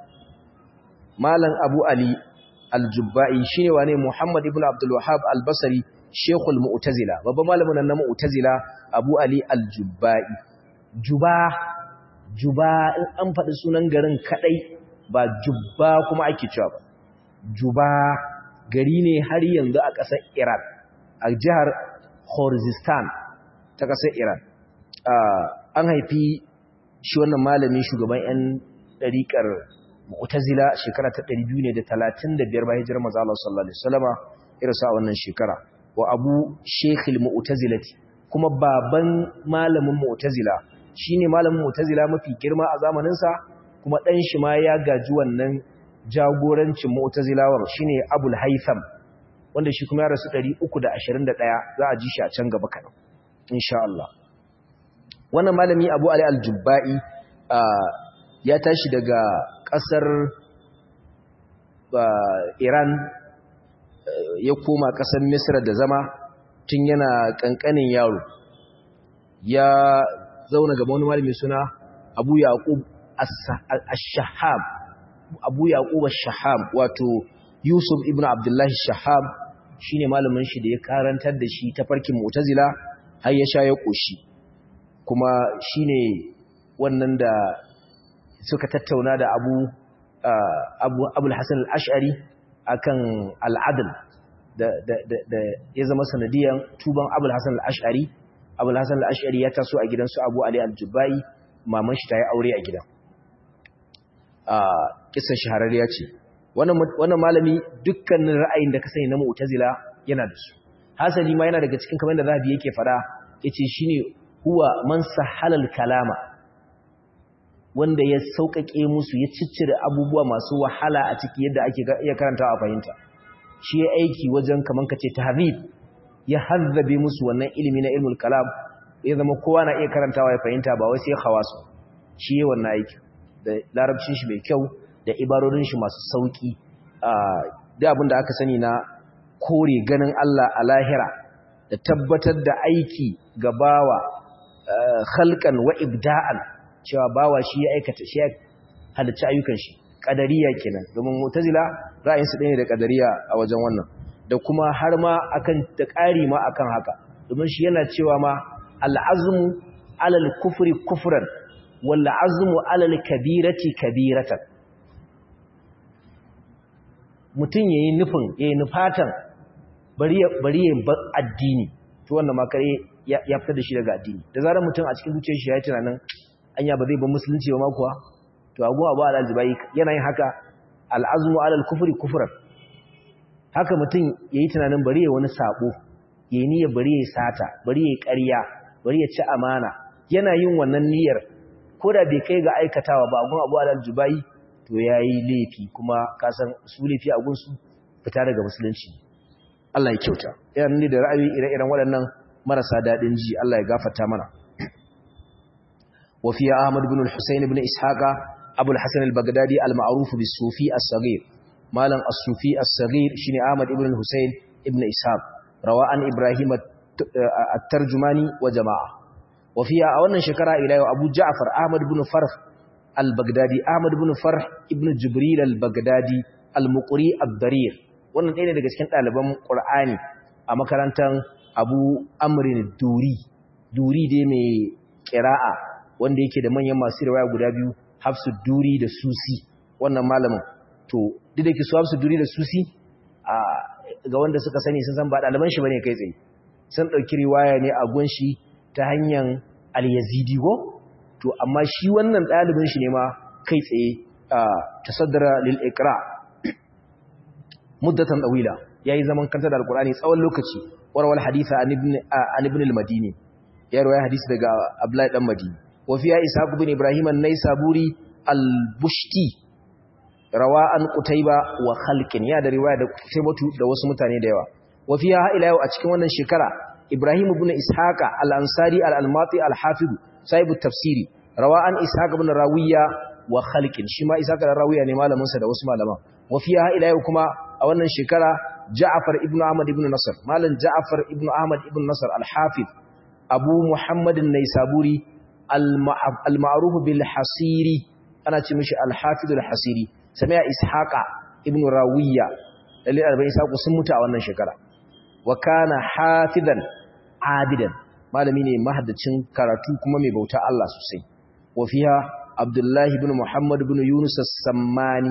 malam Abu Ali al-Jubba'i shine wane Muhammad ibn Abdul Wahhab al-Basri Sheikhul Mu'tazila babban malamin nan na Mu'tazila Abu Ali al-Jubba'i Juba Juba in an faɗi sunan garin kadai ba Jubba kuma ake cewa ba Juba gari ne har yanzu a ƙasar Iran a jihar Khorizistan ta ƙasar Iran an haifi shi wannan malami shugaban 'yan ɗariƙar Mu'tazila shekara ta 235 bayan hijirar manzo Allah sallallahu alaihi wasallama irsa wannan shekara wa Abu Sheikh al-Mu'tazilati kuma baban malamin Mu'tazila shine malamin Mu'tazila mafi girma a zamanin sa kuma dan shi ma ya gaji wannan jagorancin mu'tazilawar shine Abul Haytham wanda shi kuma ya rasu 321 za a ji shi a can gaba kadan insha Allah wannan malami Abu Ali al-Jubba'i ya tashi daga kasar Iran ya koma kasar Misra da zama tun yana kankanin yaro ya zauna gaba wani malami suna Abu Yaqub ash-Shahab abu yaqub ash-shahab wato yusuf ibn abdullah ash-shahab shine malamin shi da ya karantar da shi ta farkin mu'tazila har ya sha ya koshi kuma shine wannan da suka tattauna da abu abu abul hasan al-ash'ari akan al-adl da da da ya zama sanadiyan tuban abul hasan al-ash'ari abul hasan al-ash'ari ya taso a gidansu abu ali al-jubbai maman shi ta yi aure a gidan a kisan shahararriya ce wannan malami dukkanin ra'ayin da ka sani na mu'tazila yana da su hasali ma yana daga cikin kamar da zabi yake fada yace shine huwa man sahalal kalama wanda ya sauƙaƙe musu ya ciccire abubuwa masu wahala a ciki yadda ake iya karantawa a fahimta shi ya aiki wajen kaman kace tahrib ya hazzabe musu wannan ilimi na ilmul kalam ya zama kowa na iya karantawa ya fahimta ba wai sai khawasu shi ya wannan aiki da larabcin shi mai kyau da ibarorin shi masu sauki da abin da aka sani na kore ganin Allah a lahira da tabbatar da aiki ga bawa khalqan wa ibda'an cewa bawa shi ya aikata shi ya halicci ayyukan shi qadariya kenan domin mu'tazila ra'ayin su ne da qadariya a wajen wannan da kuma har ma akan da ƙari ma akan haka domin shi yana cewa ma al'azmu ala al-kufri kufran wal azmu ala al-kabirati kabiratan mutum yayi nufin yayi nufatan bari ya bari ya bar addini to wannan ma kare ya fitar da shi daga addini da zarar mutum a cikin zuciyar shi ya yi tunanin anya ba zai bar musulunci ba ma kuwa to abu abu al-aljibai yana yin haka al-azmu ala al-kufri kufran haka mutum yayi tunanin bari ya wani sabo yayi niyyar bari ya sata bari ya ƙarya bari ya ci amana yana yin wannan niyyar koda bai kai ga aikatawa ba gun abu al-aljibai to yayi laifi kuma ka san su laifi a gun su fita daga musulunci Allah ya kyauta yana ne da ra'ayi ire-iren waɗannan marasa daɗin ji Allah ya gafarta mana وفي أحمد بن الحسين بن إسحاق أبو الحسن البغدادي المعروف بالصوفي الصغير مالا الصوفي الصغير شني أحمد بن الحسين بن إسحاق رواء إبراهيم الترجماني وجماعة وفيها أولا شكرا إلى أبو جعفر أحمد بن فرح البغدادي أحمد بن فرح ابن جبريل البغدادي المقري الضرير wannan ɗaya ne daga cikin ɗaliban ƙur'ani a makarantar abu amrin duri duri dai mai ƙira'a wanda yake da manyan masu riwaya guda biyu hafsu duri da susi wannan malamin to duk da ke su hafsu duri da susi ga wanda suka sani sun san ba ɗaliban shi bane kai tsaye sun ɗauki riwaya ne a gunshi ta hanyar al-yazidi go to amma shi wannan ɗalibin shi ne ma kai tsaye tasaddara lil iqra muddatan dawila yayi zaman kanta da alqur'ani tsawon lokaci warwal haditha an ibn an ibn al-madini ya riwaya hadisi daga abdullahi dan madini وفيها إسحاق بن إبراهيم النيسابوري البشتي رواه قتيبة وخلق يا ده رواية قتيبة ده wasu mutane da yawa وفيها ila yau a cikin wannan shekara Ibrahim ibn Ishaq al-Ansari al-Almati al-Hafiz sahib at-tafsiri rawa an Ishaq ibn Rawiya wa Khalq shi ma Ishaq ibn Rawiya ne malamin sa da wasu malama وفيها ila yau kuma a wannan shekara Ja'far ibn Ahmad ibn Nasr malam Ja'far ibn Ahmad ibn Nasr al-Hafiz Abu Muhammad an-Naisaburi al-ma'ruf bil hasiri ana ce mishi al-hafiz al-hasiri sami'a ishaqa ibn rawiya lalle arba'in ishaku sun mutu a wannan shekara wa kana hafizan abidan malami ne mahaddacin karatu kuma mai bauta Allah sosai wa fiha abdullah ibn muhammad ibn yunus as-sammani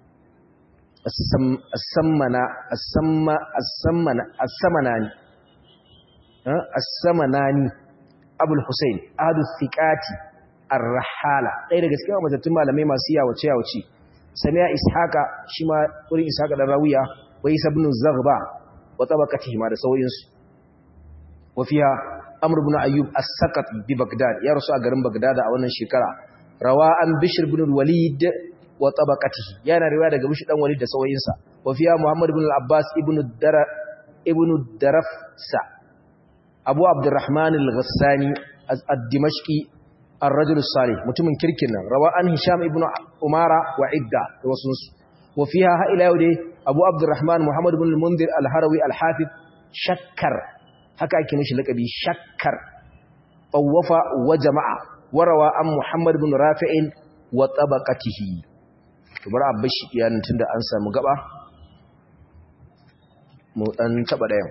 as-sammana as-samma as-sammana as-samanani as-samanani abul Hussein adu thiqati ar-rahala ɗaya daga cikin matattun malamai masu yawace yawace samiya ishaqa shi ma wurin ishaqa da rawiya wa isa ibn zaghba wa tabaqatihi ma da sauyin su wa fiha amr ibn ayyub as-saqat bi bagdad ya rasu a garin bagdad a wannan shekara rawa an bishr ibn al-walid wa tabaqatihi yana riwaya daga bishr dan walid da sauyin sa wa fiha muhammad ibn al-abbas ibn dara ibn darafsa abu abdurrahman al-ghassani ad-dimashqi ar-rajul salih mutumin kirkin nan rawa an hisham ibn umara wa idda da wasu wa fiha ha ila yau dai abu abdurrahman muhammad ibn al-munzir al-harawi al-hafiz shakkar haka ake mishi lakabi shakkar tawafa wa jama'a warawa an muhammad ibn rafi'in wa tabaqatihi to bar abashi iyanin tunda an samu gaba mu dan taba dayan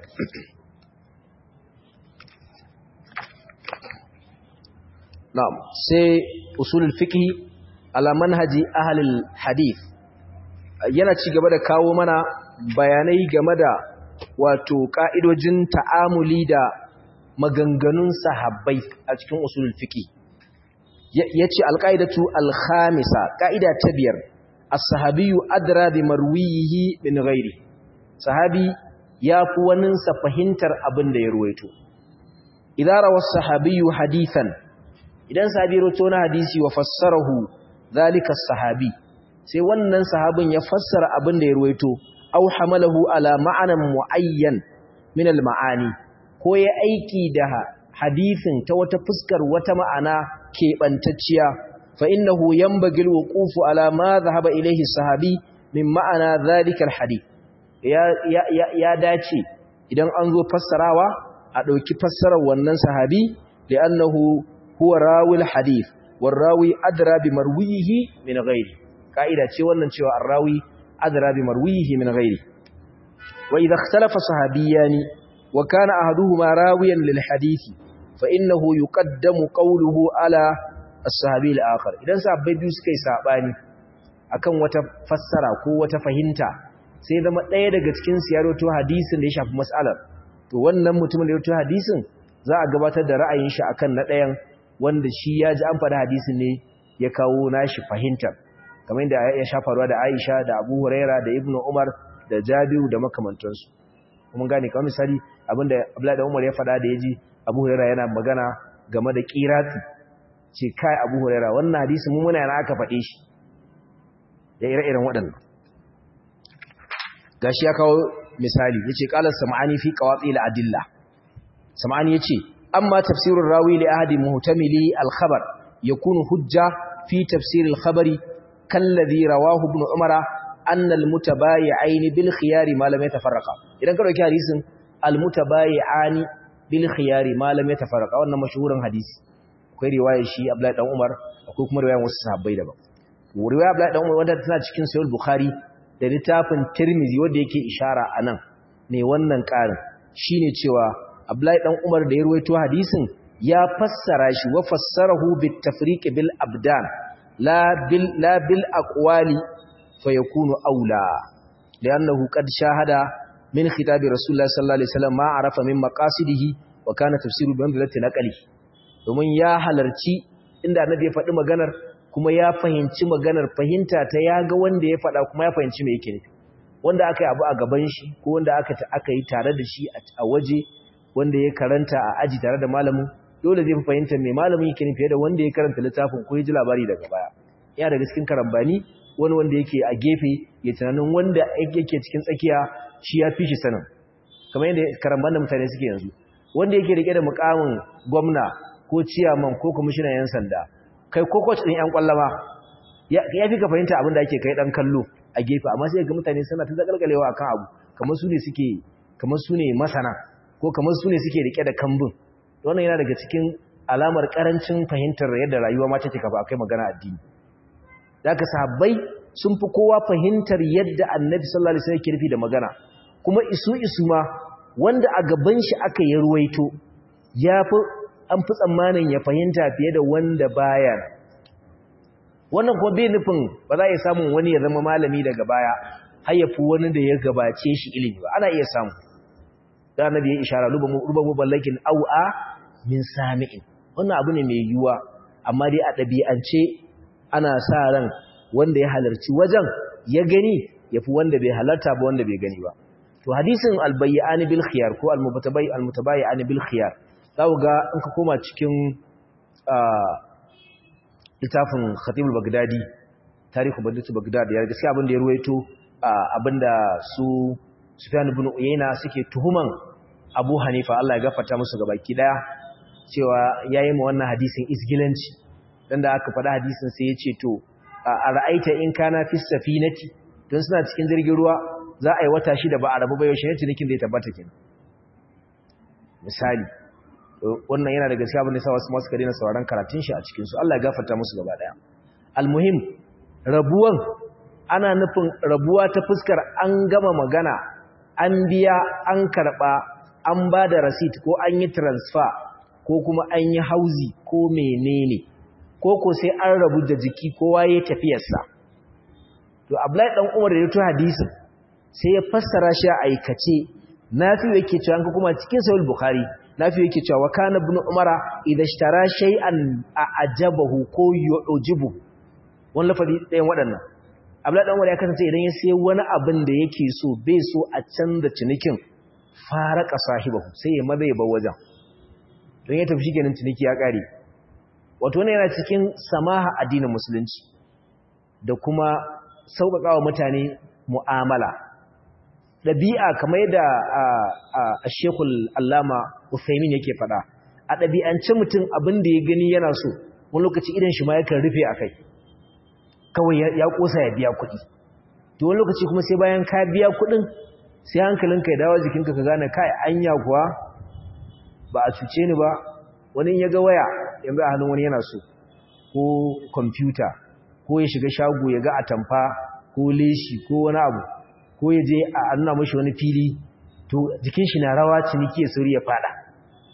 na'am sai usulul fiqh ala manhaji ahlul hadith yana ci gaba da kawo mana bayanai game da wato ka'idojin ta'amuli da maganganun sahabbai a cikin usulul fiqh yace alqaidatu alkhamisa ka'ida ta biyar as-sahabiyyu adra bi marwihi min ghairi sahabi ya fi waninsa fahimtar abin da ya ruwaito idan rawa sahabiyyu hadithan idan sahabi roto na hadisi wa fassarahu zalika sahabi sai wannan sahabin ya fassara abin da ya ruwaito aw hamalahu ala ma'anan muayyan min al-ma'ani ko ya aiki da hadisin ta wata fuskar wata ma'ana keɓantacciya fa innahu yanbaghi al-wuqufu ala ma dhahaba ilayhi sahabi min ma'ana zalika al-hadith ya ya ya dace idan an zo fassarawa a dauki fassarar wannan sahabi li'annahu huwa rawil hadith warrawi adra bi marwihi min ghairi kaida ce wannan cewa arrawi adra bi marwihi min ghairi wa idha ikhtalafa sahabiyani wa kana ahaduhuma rawiyan lil hadith fa innahu yuqaddamu qawluhu ala as-sahabi al-akhar idan sahabbai biyu suka yi sabani akan wata fassara ko wata fahimta sai zama ɗaya daga cikin su ya rawaito hadisin da ya shafi mas'alar to wannan mutumin da ya rawaito hadisin za a gabatar da ra'ayin shi akan na ɗayan wanda shi ya ji an faɗi hadisin ne ya kawo nashi fahimtar kamar yadda ya sha faruwa da Aisha da Abu Huraira da Ibn Umar da Jabiru da makamantansu kuma gane kamar misali abinda Abdullahi da Umar ya faɗa da yaji Abu Huraira yana magana game da qirati ce kai Abu Huraira wannan hadisi mun muna yana aka faɗe shi da ire-iren waɗannan gashi ya kawo misali yace qala sam'ani fi qawati al-adilla sam'ani yace amma tafsirur rawi li ahadi muhtamili al-khabar yakunu hujja fi tafsir al-khabari kalladhi rawahu ibn umara anna al-mutabayi'ain bil khiyari ma lam yatafarraqa idan ka dauki hadisin al-mutabayi'ani bil khiyari ma lam yatafarraqa wannan mashhurin hadisi akwai riwayar shi Abdullahi dan Umar akwai kuma riwayar wasu sahabbai daban riwayar Abdullahi dan Umar wanda tana cikin Sahih Bukhari da littafin Tirmidhi wanda yake ishara anan ne wannan karin shine cewa Abdullahi dan Umar da ya ruwaito hadisin ya fassara shi wa fassarahu bit tafriq bil abdan la bil la bil aqwali fayakunu aula li'annahu qad shahada min khitabi rasulullah sallallahu alaihi wasallam ma arafa min maqasidihi wa kana tafsiru bi amdalati naqli domin ya halarci inda annabi ya faɗi maganar kuma ya fahimci maganar fahimta ta ya ga wanda ya faɗa kuma ya fahimci me yake nufi wanda aka yi abu a gaban shi ko wanda aka aka yi tare da shi a waje wanda ya karanta a aji tare da malamin dole zai fi fahimtar me malamin yake nufi da wanda ya karanta littafin ko ya ji labari daga baya ya daga cikin karambani wani wanda yake a gefe ya tunanin wanda yake cikin tsakiya shi ya fi shi sanin kamar yadda karamban da mutane suke yanzu wanda yake rike da mukamin gwamna ko ciyaman ko kwamishinan yan sanda kai ko coach din yan kwallama ya fi ka fahimta abin da ake kai dan kallo a gefe amma sai ga mutane suna ta zakalkalewa akan abu kamar su ne suke kamar su ne masana ko kamar su ne suke rike da kambun wannan yana daga cikin alamar karancin fahimtar yadda rayuwa ma take kafa akai magana addini zaka sahabbai sun fi kowa fahimtar yadda annabi sallallahu alaihi wasallam yake nufi da magana kuma isu isu ma wanda a gaban shi aka yi ruwaito yafi an fi tsammanin ya fahimta fiye da wanda baya wannan kuma bai nufin ba za a iya samun wani ya zama malami daga baya har ya fi wani da ya gabace shi ilimi ba ana iya samu da annabi ya ishara ruba muballakin au'a min sami'in wannan abu ne mai yiwuwa amma dai a ɗabi'ance ana sa ran wanda ya halarci wajen ya gani ya fi wanda bai halarta ba wanda bai gani ba to hadisin albayyani bil khiyar ko almutabai almutabayyani bil khiyar zaku ga in ka koma cikin littafin khatibul bagdadi tarihu badatu bagdad ya gaskiya abin da ya ruwaito abinda su sufyan ibn uyayna suke tuhuman abu hanifa Allah ya gafarta musu gabaki daya cewa yayi mu wannan hadisin isgilanci dan da aka faɗa hadisin sai ya ce to a ra'aita in kana fi safinati don suna cikin jirgin ruwa za a yi wata shida ba a rabu ba yaushe ne cinikin zai tabbata kenan misali wannan yana da gaskiya bane sa wasu masu kare na sauraron karatun shi a cikin su Allah ya gafarta musu gaba daya almuhim rabuwan ana nufin rabuwa ta fuskar an gama magana an biya an karba an ba da receipt ko an yi transfer ko kuma an yi hauzi ko menene ko ko sai an rabu da jiki kowa ya tafiyarsa to Abdullahi dan Umar da ya to hadisin sai ya fassara shi a aikace nafi yake cewa an kuma cikin sahih bukhari nafi yake cewa wa kana ibn umara idha ishtara shay'an ajabahu ko yujibu wannan lafazi ɗayan waɗannan Abdullahi dan Umar ya kasance idan ya sai wani abin da yake so bai so a canza cinikin faraka sahibahu sai ya maza ya bar wajen don ya tafi shikenan ciniki ya kare wato ne yana cikin samaha addinin musulunci da kuma sauƙaƙawa mutane mu'amala ɗabi'a kamar yadda a shekul allama Uthaymin yake faɗa a ɗabi'ance mutum abin da ya gani yana so wani lokaci idan shi ma yakan rufe a kai kawai ya ƙosa ya biya kuɗi to wani lokaci kuma sai bayan ka biya kuɗin sai hankalinka ya dawo jikinka ka gane kai anya kuwa ba a cuce ni ba wani ya ga waya yanzu a hannun wani yana so ko kwamfuta ko ya shiga shago ya ga atamfa ko leshi ko wani abu ko ya je a nuna mashi wani fili to jikin shi na rawa ciniki ya sauri ya fada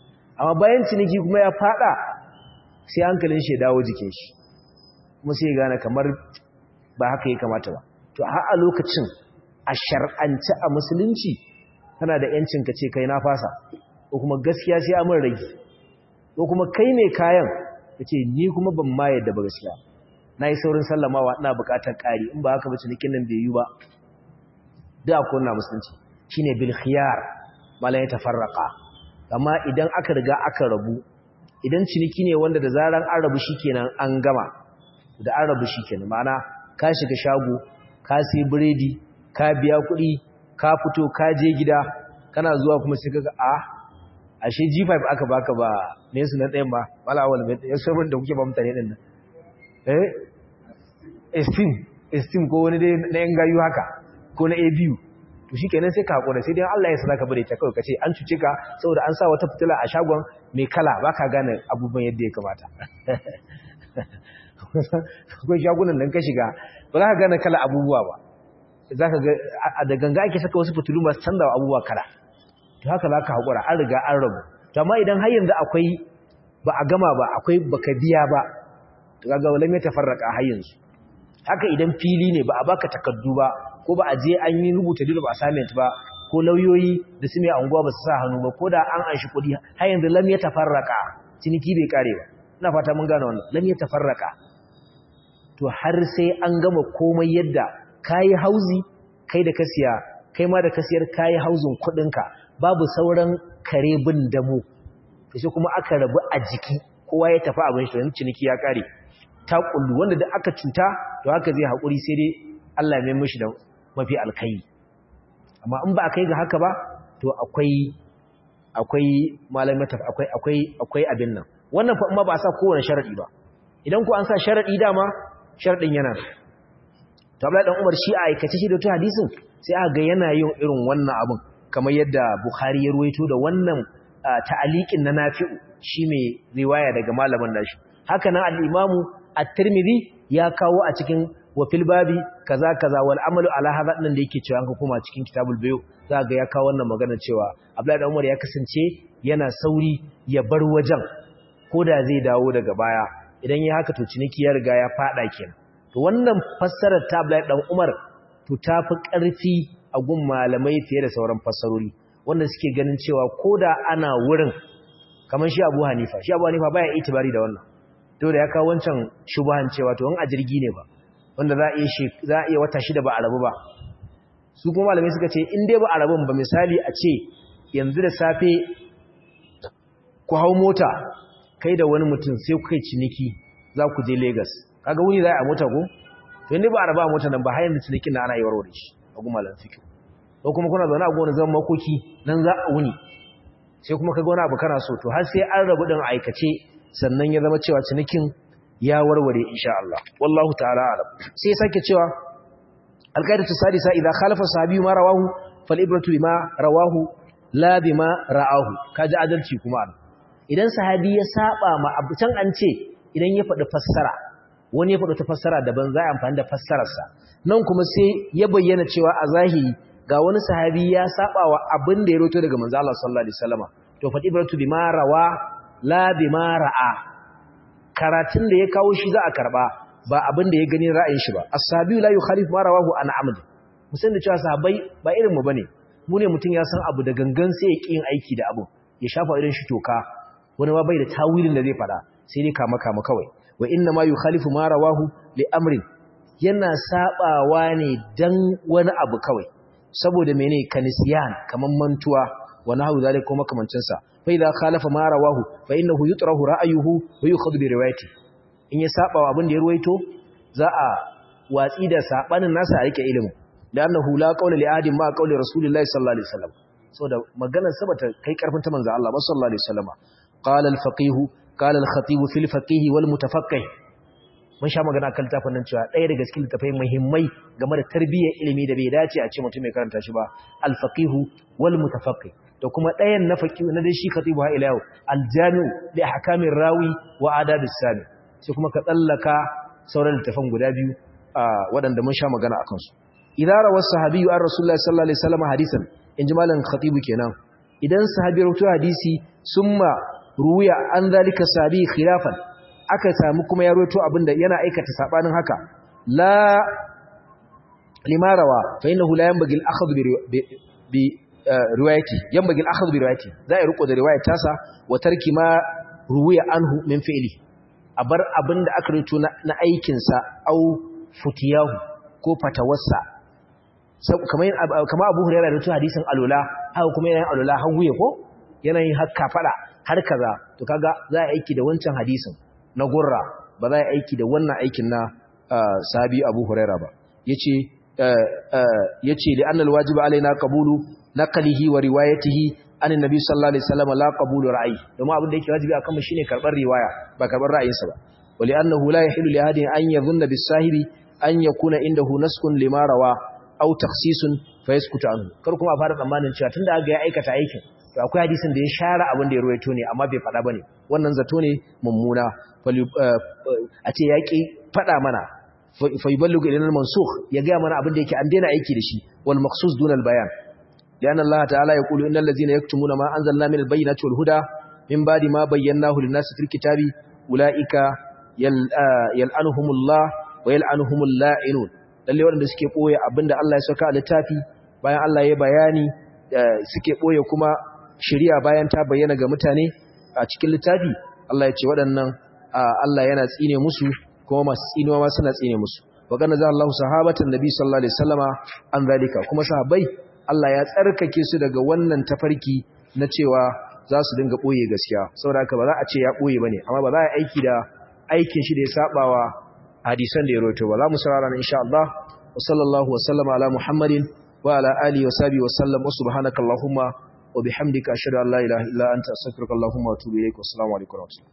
amma bayan ciniki kuma ya fada sai hankalin shi ya dawo jikin shi kuma sai ya gane kamar ba haka ya kamata ba to har a lokacin a shar'ance a musulunci kana da yancin ka ce kai na fasa ko kuma gaskiya sai amin rage ko kuma kai ne kayan ka ce ni kuma ban ma yadda ba gaskiya na yi saurin sallamawa ina bukatar ƙari in ba haka ba cinikin nan bai yi ba da akwai wannan musulunci shine bil khiyar mala ya tafarraqa amma idan aka riga aka rabu idan ciniki ne wanda da zaran an rabu shikenan an gama da an rabu shikenan ma'ana ka shiga shago ka sai biredi ka biya kuɗi ka fito ka je gida kana zuwa kuma sai kaga a ashe G5 aka baka ba me su na ɗayan ba wala wala me ya sabon da kuke ba mutane din nan eh esteem esteem ko wani dai na yan gayu haka ko na ABU to shikenan sai ka hakura sai dai Allah ya saka bare ta kawai kace an cuce ka saboda an sa wata fitila a shagon mai kala baka gane abubuwan yadda ya kamata akwai shagunan nan ka shiga ba za ka gane kala abubuwa ba za ka ga da ganga ake saka wasu fitilu masu canza abubuwa kala to haka za ka haƙura an riga an rabu to amma idan har yanzu akwai ba a gama ba akwai baka biya ba to kaga wala mai tafarraka har yanzu haka idan fili ne ba a baka takardu ba ko ba a je an yi rubuta dole ba assignment ba ko lauyoyi da su mai anguwa ba su sa hannu ba ko da an anshi kuɗi har yanzu lam ya tafarraka ciniki bai kare ba ina fata mun gane wannan lam ya tafarraka to har sai an gama komai yadda kayi hauzi kai da kasiya kai ma da kasiyar kayi hauzin kuɗinka babu sauran kare bin damu to sai kuma aka rabu a jiki kowa ya tafi abin shi yanzu ciniki ya kare ta kullu wanda da aka cuta to haka zai haƙuri sai dai Allah ya mai mishi da mafi alkai amma in ba a kai ga haka ba to akwai akwai malamai akwai akwai akwai abin nan wannan fa amma ba a sa kowane sharadi ba idan ku an sa sharadi dama sharadin yana to Abdullahi dan Umar shi a aikace shi da to hadisin sai aka ga yana yin irin wannan abin kamar yadda Bukhari ya ruwaito da wannan ta'aliqin na Nafi'u shi mai riwaya daga malamin nashi haka nan al-Imamu at-Tirmidhi ya kawo a cikin wa fil babi kaza kaza wal amalu ala hadha nan da yake cewa an kuma cikin kitabul bayu za ga ya kawo wannan magana cewa Abdullahi dan Umar ya kasance yana sauri ya bar wajen koda zai dawo daga baya idan ya haka to ciniki ya riga ya fada kenan to wannan fassarar ta Abdullahi dan Umar to tafi ƙarfi a gun malamai fiye da sauran fassarori wanda suke ganin cewa koda ana wurin kamar shi Abu Hanifa shi Abu Hanifa baya itibari da wannan to da ya kawo wancan shubahan cewa to in a jirgi ne ba wanda za a iya shi za a iya wata shida ba a rabu ba su kuma malamai suka ce in dai ba a rabun ba misali a ce yanzu da safe ku hau mota kai da wani mutum sai ku kai ciniki za ku je Lagos kaga wuni za a mota ko to inda ba a raba mota nan ba har yanzu cinikin na ana yi warware shi a gumalan fiki ko kuma kuna zaune a gona zaman makoki nan za a wuni sai kuma kaga wani abu kana so to har sai an rabu din aikace sannan ya zama cewa cinikin ya warware insha Allah wallahu ta'ala alam sai sake cewa alqaidatu sadisa idza khalafa sahabi ma rawahu fal ibratu bima rawahu la bima ra'ahu kaji adalci kuma idan sahabi ya saba ma abu can an ce idan ya faɗi fassara wani ya faɗi ta fassara daban za a amfani da fassararsa nan kuma sai ya bayyana cewa a zahiri ga wani sahabi ya saba wa abin da ya roto daga manzo Allah sallallahu alaihi wasallam to fa ibratu bima rawa la bima ra'a karatun da ya kawo shi za a karba ba abin da ya gani ra'ayin shi ba as-sahabi la yukhalif ma rawahu an amd musan da cewa sahabbai ba irin mu bane mu ne mutun ya san abu da gangan sai ya kin aiki da abu ya shafa irin shi toka wani ma bai da tawilin da zai fada sai dai kama kama kawai wa inna ma yukhalifu ma rawahu li amrin yana sabawa ne dan wani abu kawai saboda mene kanisiyan kaman mantuwa wa nahu zalika kuma kamancin sa fa idza khalafa ma rawahu fa innahu yutrahu ra'ayuhu wa yukhadhu bi riwayati in ya sabawa abin da ya ruwaito za a watsi da sabanin nasa a rike ilimi da annahu la qawla li ahadin ma qawli rasulillahi sallallahu alaihi wasallam saboda maganar sabata kai karfin ta manzo Allah sallallahu alaihi wasallam qala al-faqih قال الخطيب في الفقيه والمتفقه mun sha magana kan littafin nan cewa ɗaya daga cikin littafai muhimmai game da tarbiyyar ilimi da bai dace a ce mutum mai karanta shi ba al-faqihu wal mutafaqqih da kuma ɗayan na faqihu na dai shi khatibu ha ila yau al-jami'u li ahkamir rawi wa adab as-sami sai kuma ka tsallaka sauran littafan guda biyu waɗanda mun sha magana akan su idan rawar sahabiyyu an rasulullahi sallallahu alaihi wasallam hadisan in ji malam khatibu kenan idan sahabi rawaito hadisi summa ruwiya an zalika sabi khilafan aka samu kuma ya roto abinda yana aikata sabanin haka la limarawa fa innahu la yanbaghi al-akhdh bi riwayati yanbaghi al-akhdh bi riwayati za a riko da riwayar tasa wa tarki ma ruwiya anhu min fi'li a bar abinda aka roto na aikin sa au futiyahu ko fatawarsa kamar kamar Abu Hurairah da to hadisin alula haka kuma yana alula hawiye ko yana yin hakka fada har kaza to kaga za a aiki da wancan hadisin na gurra ba za a aiki da wannan aikin na sabi Abu Hurairah ba yace yace li annal wajibu alaina qabulu naqlihi wa riwayatihi an annabi sallallahu alaihi wasallam la qabulu ra'yi domin abin da yake wajibi akan mu shine karbar riwaya ba karbar ra'ayinsa ba wa li annahu la yahilu li ahadin an yadhunna bis sahibi an yakuna indahu naskun lima rawa aw takhsisun fa yaskutu anhu kar kuma a fara tsammanin cewa tunda aka ya aikata aikin to akwai hadisin da ya share abin da ya ruwaito ne amma bai faɗa bane wannan zato ne mummuna a ce yaƙi faɗa mana fa yuballighu ilayna al-mansukh ya ga mana abin da yake an daina aiki da shi wal maqsus dun al-bayan lian Allah ta'ala yaqulu innal ladzina yaktumuna ma anzalna min al-bayyinati wal huda min ba'di ma bayyanahu lin-nasi fil kitabi ulaika yal'anuhumullah wa yal'anuhumul la'inun lalle wanda suke boye abinda Allah ya saka a littafi bayan Allah ya bayani suke boye kuma shari'a bayan ta bayyana ga mutane a cikin littafi Allah ya ce waɗannan Allah yana tsine musu kuma masu tsinuwa ma suna tsine musu wa kana za Allah sahabatan nabi sallallahu alaihi wasallama an zalika kuma sahabbai Allah ya tsarkake su daga wannan tafarki na cewa za su dinga boye gaskiya saboda haka ba za a ce ya boye bane amma ba za a aiki da aikin shi da ya sabawa hadisan da ya rawaito ba za mu saurara insha Allah wa sallallahu wa sallama ala muhammadin wa ala alihi wa sahbihi wa sallam wa subhanakallahumma وبحمدك أشهد أن لا إله إلا أنت أستغفرك اللهم وأتوب إليك والسلام عليكم ورحمة الله